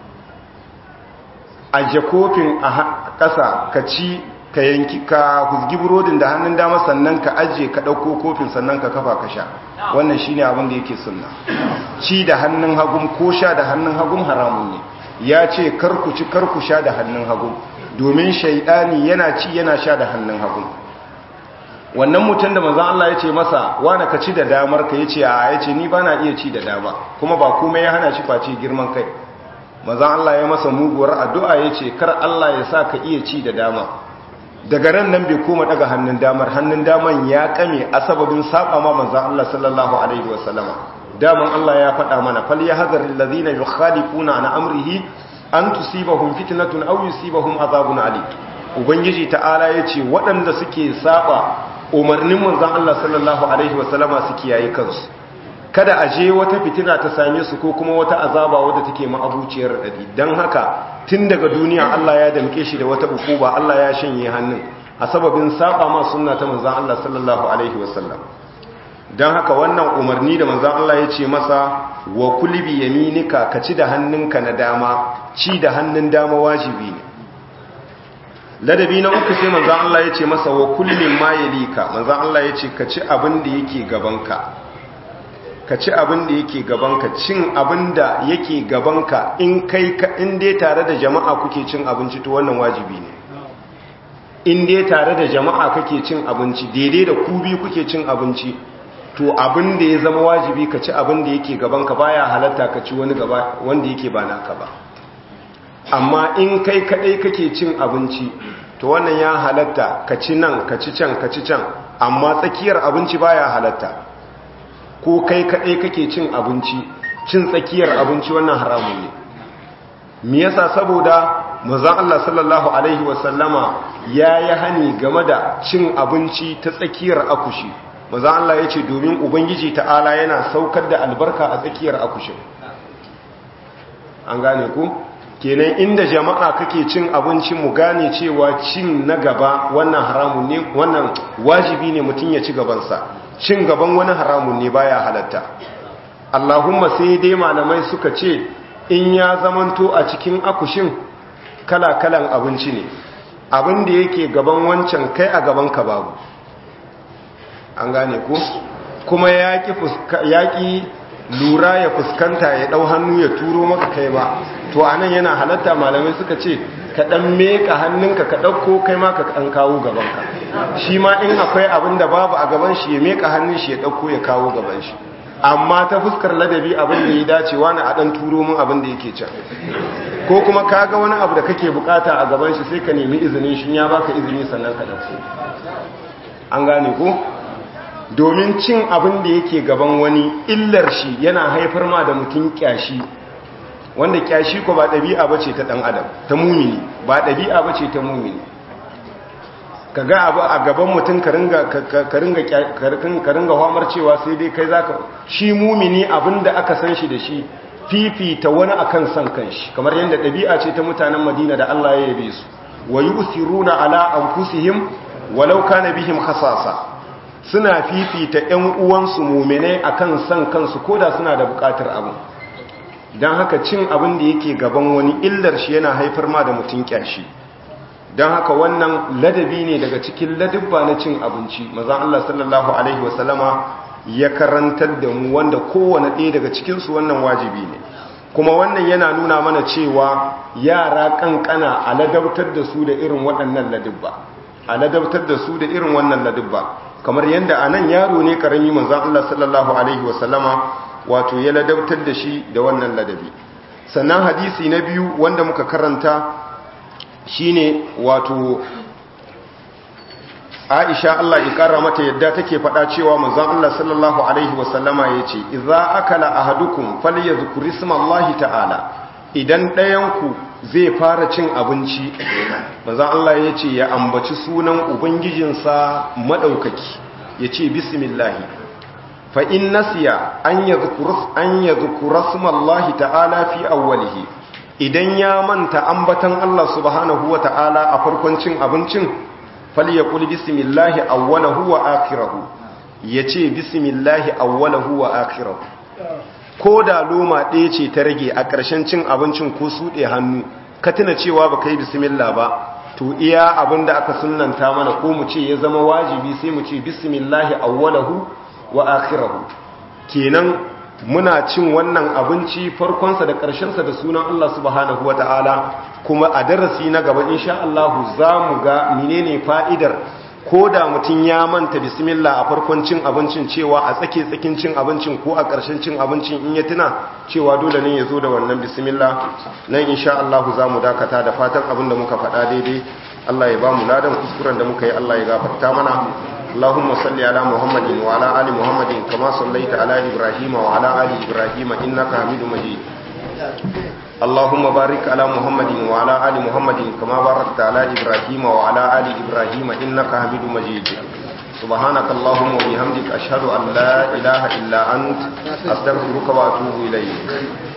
aje kofin a ƙasa ka ci ka yanki ka husgi burodin da hannun dama sannan ka aje ka ɗauko kofin sannan ka kafa ka sha wannan shine abin da yake sunna ci da hannun hagun ko sha da hannun hagun haramun ne ya ce karku ci karku sha da hannun hagun domin shaidani yana ci yana sha da hannun hagun wannan mutum da manzon Allah ya ce masa wani ka ci da damar ka yace a yace ni bana iya ci da dama kuma ba komai ya hana shi face girman kai manzon Allah ya masa muguwar addu'a yace kar Allah ya sa ka iya ci da dama daga ran nan bai koma daga hannun damar hannun daman ya kame a sababin saba ma manzon Allah sallallahu alaihi wasallama daman Allah ya faɗa mana fal yahzaril ladina yukhalifuna an amrihi an tusibahum fitnatun aw yusibahum azabun alim ubangiji ta'ala yace waɗanda suke saba umarnin manzon Allah sallallahu alaihi wasallama su kiyaye kansu kada a je wata fitina ta same su ko kuma wata azaba wadda take ma'abuciyar dadi dan haka tun daga duniya Allah ya damke shi da wata ukuba Allah ya shanye hannun a sababin saba ma sunna ta manzon Allah sallallahu alaihi wasallam dan haka wannan umarni da manzon Allah ya ce masa wa kulli bi yaminika ka ci da hannunka na dama ci da hannun dama wajibi ne ladabi na uku sai manzan Allah ya ce masa wa kullum ma yalika manzan Allah ya ce ka ci abin da yake gabanka ka ci abin da yake gabanka cin abin da yake gabanka in kai ka in dai tare da jama'a kuke cin abinci to wannan wajibi ne in dai tare da jama'a kake cin abinci daidai da ku biyu kuke cin abinci to abin da ya zama wajibi ka ci abin da yake gabanka baya halatta ka ci wani gaba wanda yake ba naka ba amma in kai kadai kake cin abinci to wannan ya halatta ka ci nan ka ci can ka ci can amma tsakiyar abinci baya halatta ko kai kadai kake cin abinci cin tsakiyar abinci wannan haramun ne me yasa saboda manzon Allah sallallahu alaihi wasallama yayi hani game da cin abinci ta tsakiyar akushi manzon Allah yace domin ubangiji ta'ala yana saukar da albarka a tsakiyar akushin an gane ku kenan inda jama'a kake cin abinci mu gane cewa cin na gaba wannan haramun ne wannan wajibi ne mutum ya ci gabansa cin gaban wani haramun ne baya halatta Allahumma sai dai malamai suka ce in ya zamanto a cikin akushin kala-kalan abinci ne abin da yake gaban wancan kai a gaban ka babu an gane ku kuma yaƙi lura ya fuskanta ya ɗau hannu ya turo maka kai ba to a nan yana halatta malamai suka ce ka ɗan meka hannunka ka ɗauko kai ma ka ɗan kawo gabanka shi ma in akwai abin da babu a gaban shi ya meka hannun shi ya ɗauko ya kawo gaban shi amma ta fuskar ladabi abin da ya dace wani a ɗan turo min abin da yake can ko kuma ka ga wani abu da kake bukata a gaban shi sai ka nemi izinin shi ya baka izini sannan ka ɗauko an gane ko domin cin abin da yake gaban wani illar shi yana haifar ma da mutum kyashi wanda kyashi ko ba ɗabi'a ba ce ta ɗan adam ta mumini ba ɗabi'a ba ce ta mumini ka ga abu a gaban mutum ka ringa hamar cewa sai dai kai za ka shi mumini abin da aka san shi da shi fifita wani akan san kanshi kamar yadda ɗabi'a ce ta mutanen madina da allah ya yabe su wa yi usiruna ala anfusihim walau kana bihim khasasa suna fifita ƴan uwansu mu'minai akan san kansu koda suna da buƙatar abu dan haka cin abin da yake gaban wani illar shi yana haifar ma da mutun kyashi dan haka wannan ladabi ne daga cikin ladabba na cin abinci manzon Allah sallallahu alaihi wasallama ya karantar da mu wanda kowane ɗaya daga cikinsu wannan wajibi ne kuma wannan yana nuna mana cewa yara kankana a ladabtar da su da irin waɗannan ladabba a ladabtar da su da irin wannan ladabba kamar yadda a nan yaro ne karami manzan Allah sallallahu alaihi wasallama wato ya ladabtar da shi da wannan ladabi sannan hadisi na biyu wanda muka karanta shine wato Aisha Allah ya kara mata yadda take faɗa cewa manzon Allah sallallahu alaihi wasallama yace idza akala ahadukum falyadhkur ismallahi ta'ala idan ɗayan ku zai fara cin abinci manzon Allah yace ya ambaci sunan ubangijinsa madaukaki yace bismillah fa in nasiya an yadhkur an yadhkur ismallahi ta'ala fi awwalihi idan ya manta ambatan Allah subhanahu wa ta'ala a farkon cin abincin falyakul bismillahi awwalahu wa akhirahu yace bismillahi awwalahu wa akhirahu ko da loma ɗaya ce ta rage a ƙarshen cin abincin ko suɗe hannu ka tuna cewa ba kai bismillah ba to iya abin da aka sunnanta mana ko mu ce ya zama wajibi sai mu ce bismillahi awwalahu wa akhirahu kenan muna cin wannan abinci farkonsa da ƙarshensa da sunan Allah subhanahu wa ta'ala kuma a darasi na gaba insha Allah za mu ga menene fa'idar ko da mutum ya manta bismillah a farkon cin abincin cewa a tsake tsakin cin abincin ko a ƙarshen cin abincin in ya tuna cewa dole ne ya zo da wannan bismillah nan insha Allah za mu dakata da fatan abin da muka faɗa daidai Allah ya ba mu ladan kuskuren da muka yi Allah ya gafarta mana اللهم صل على محمد وعلى آل محمد كما صليت على إبراهيم وعلى آل إبراهيم إنك حميد مجيد اللهم بارك على محمد وعلى آل محمد كما باركت على إبراهيم وعلى آل إبراهيم إنك حميد مجيد سبحانك اللهم وبحمدك أشهد أن لا إله إلا أنت أستغفرك وأتوب إليك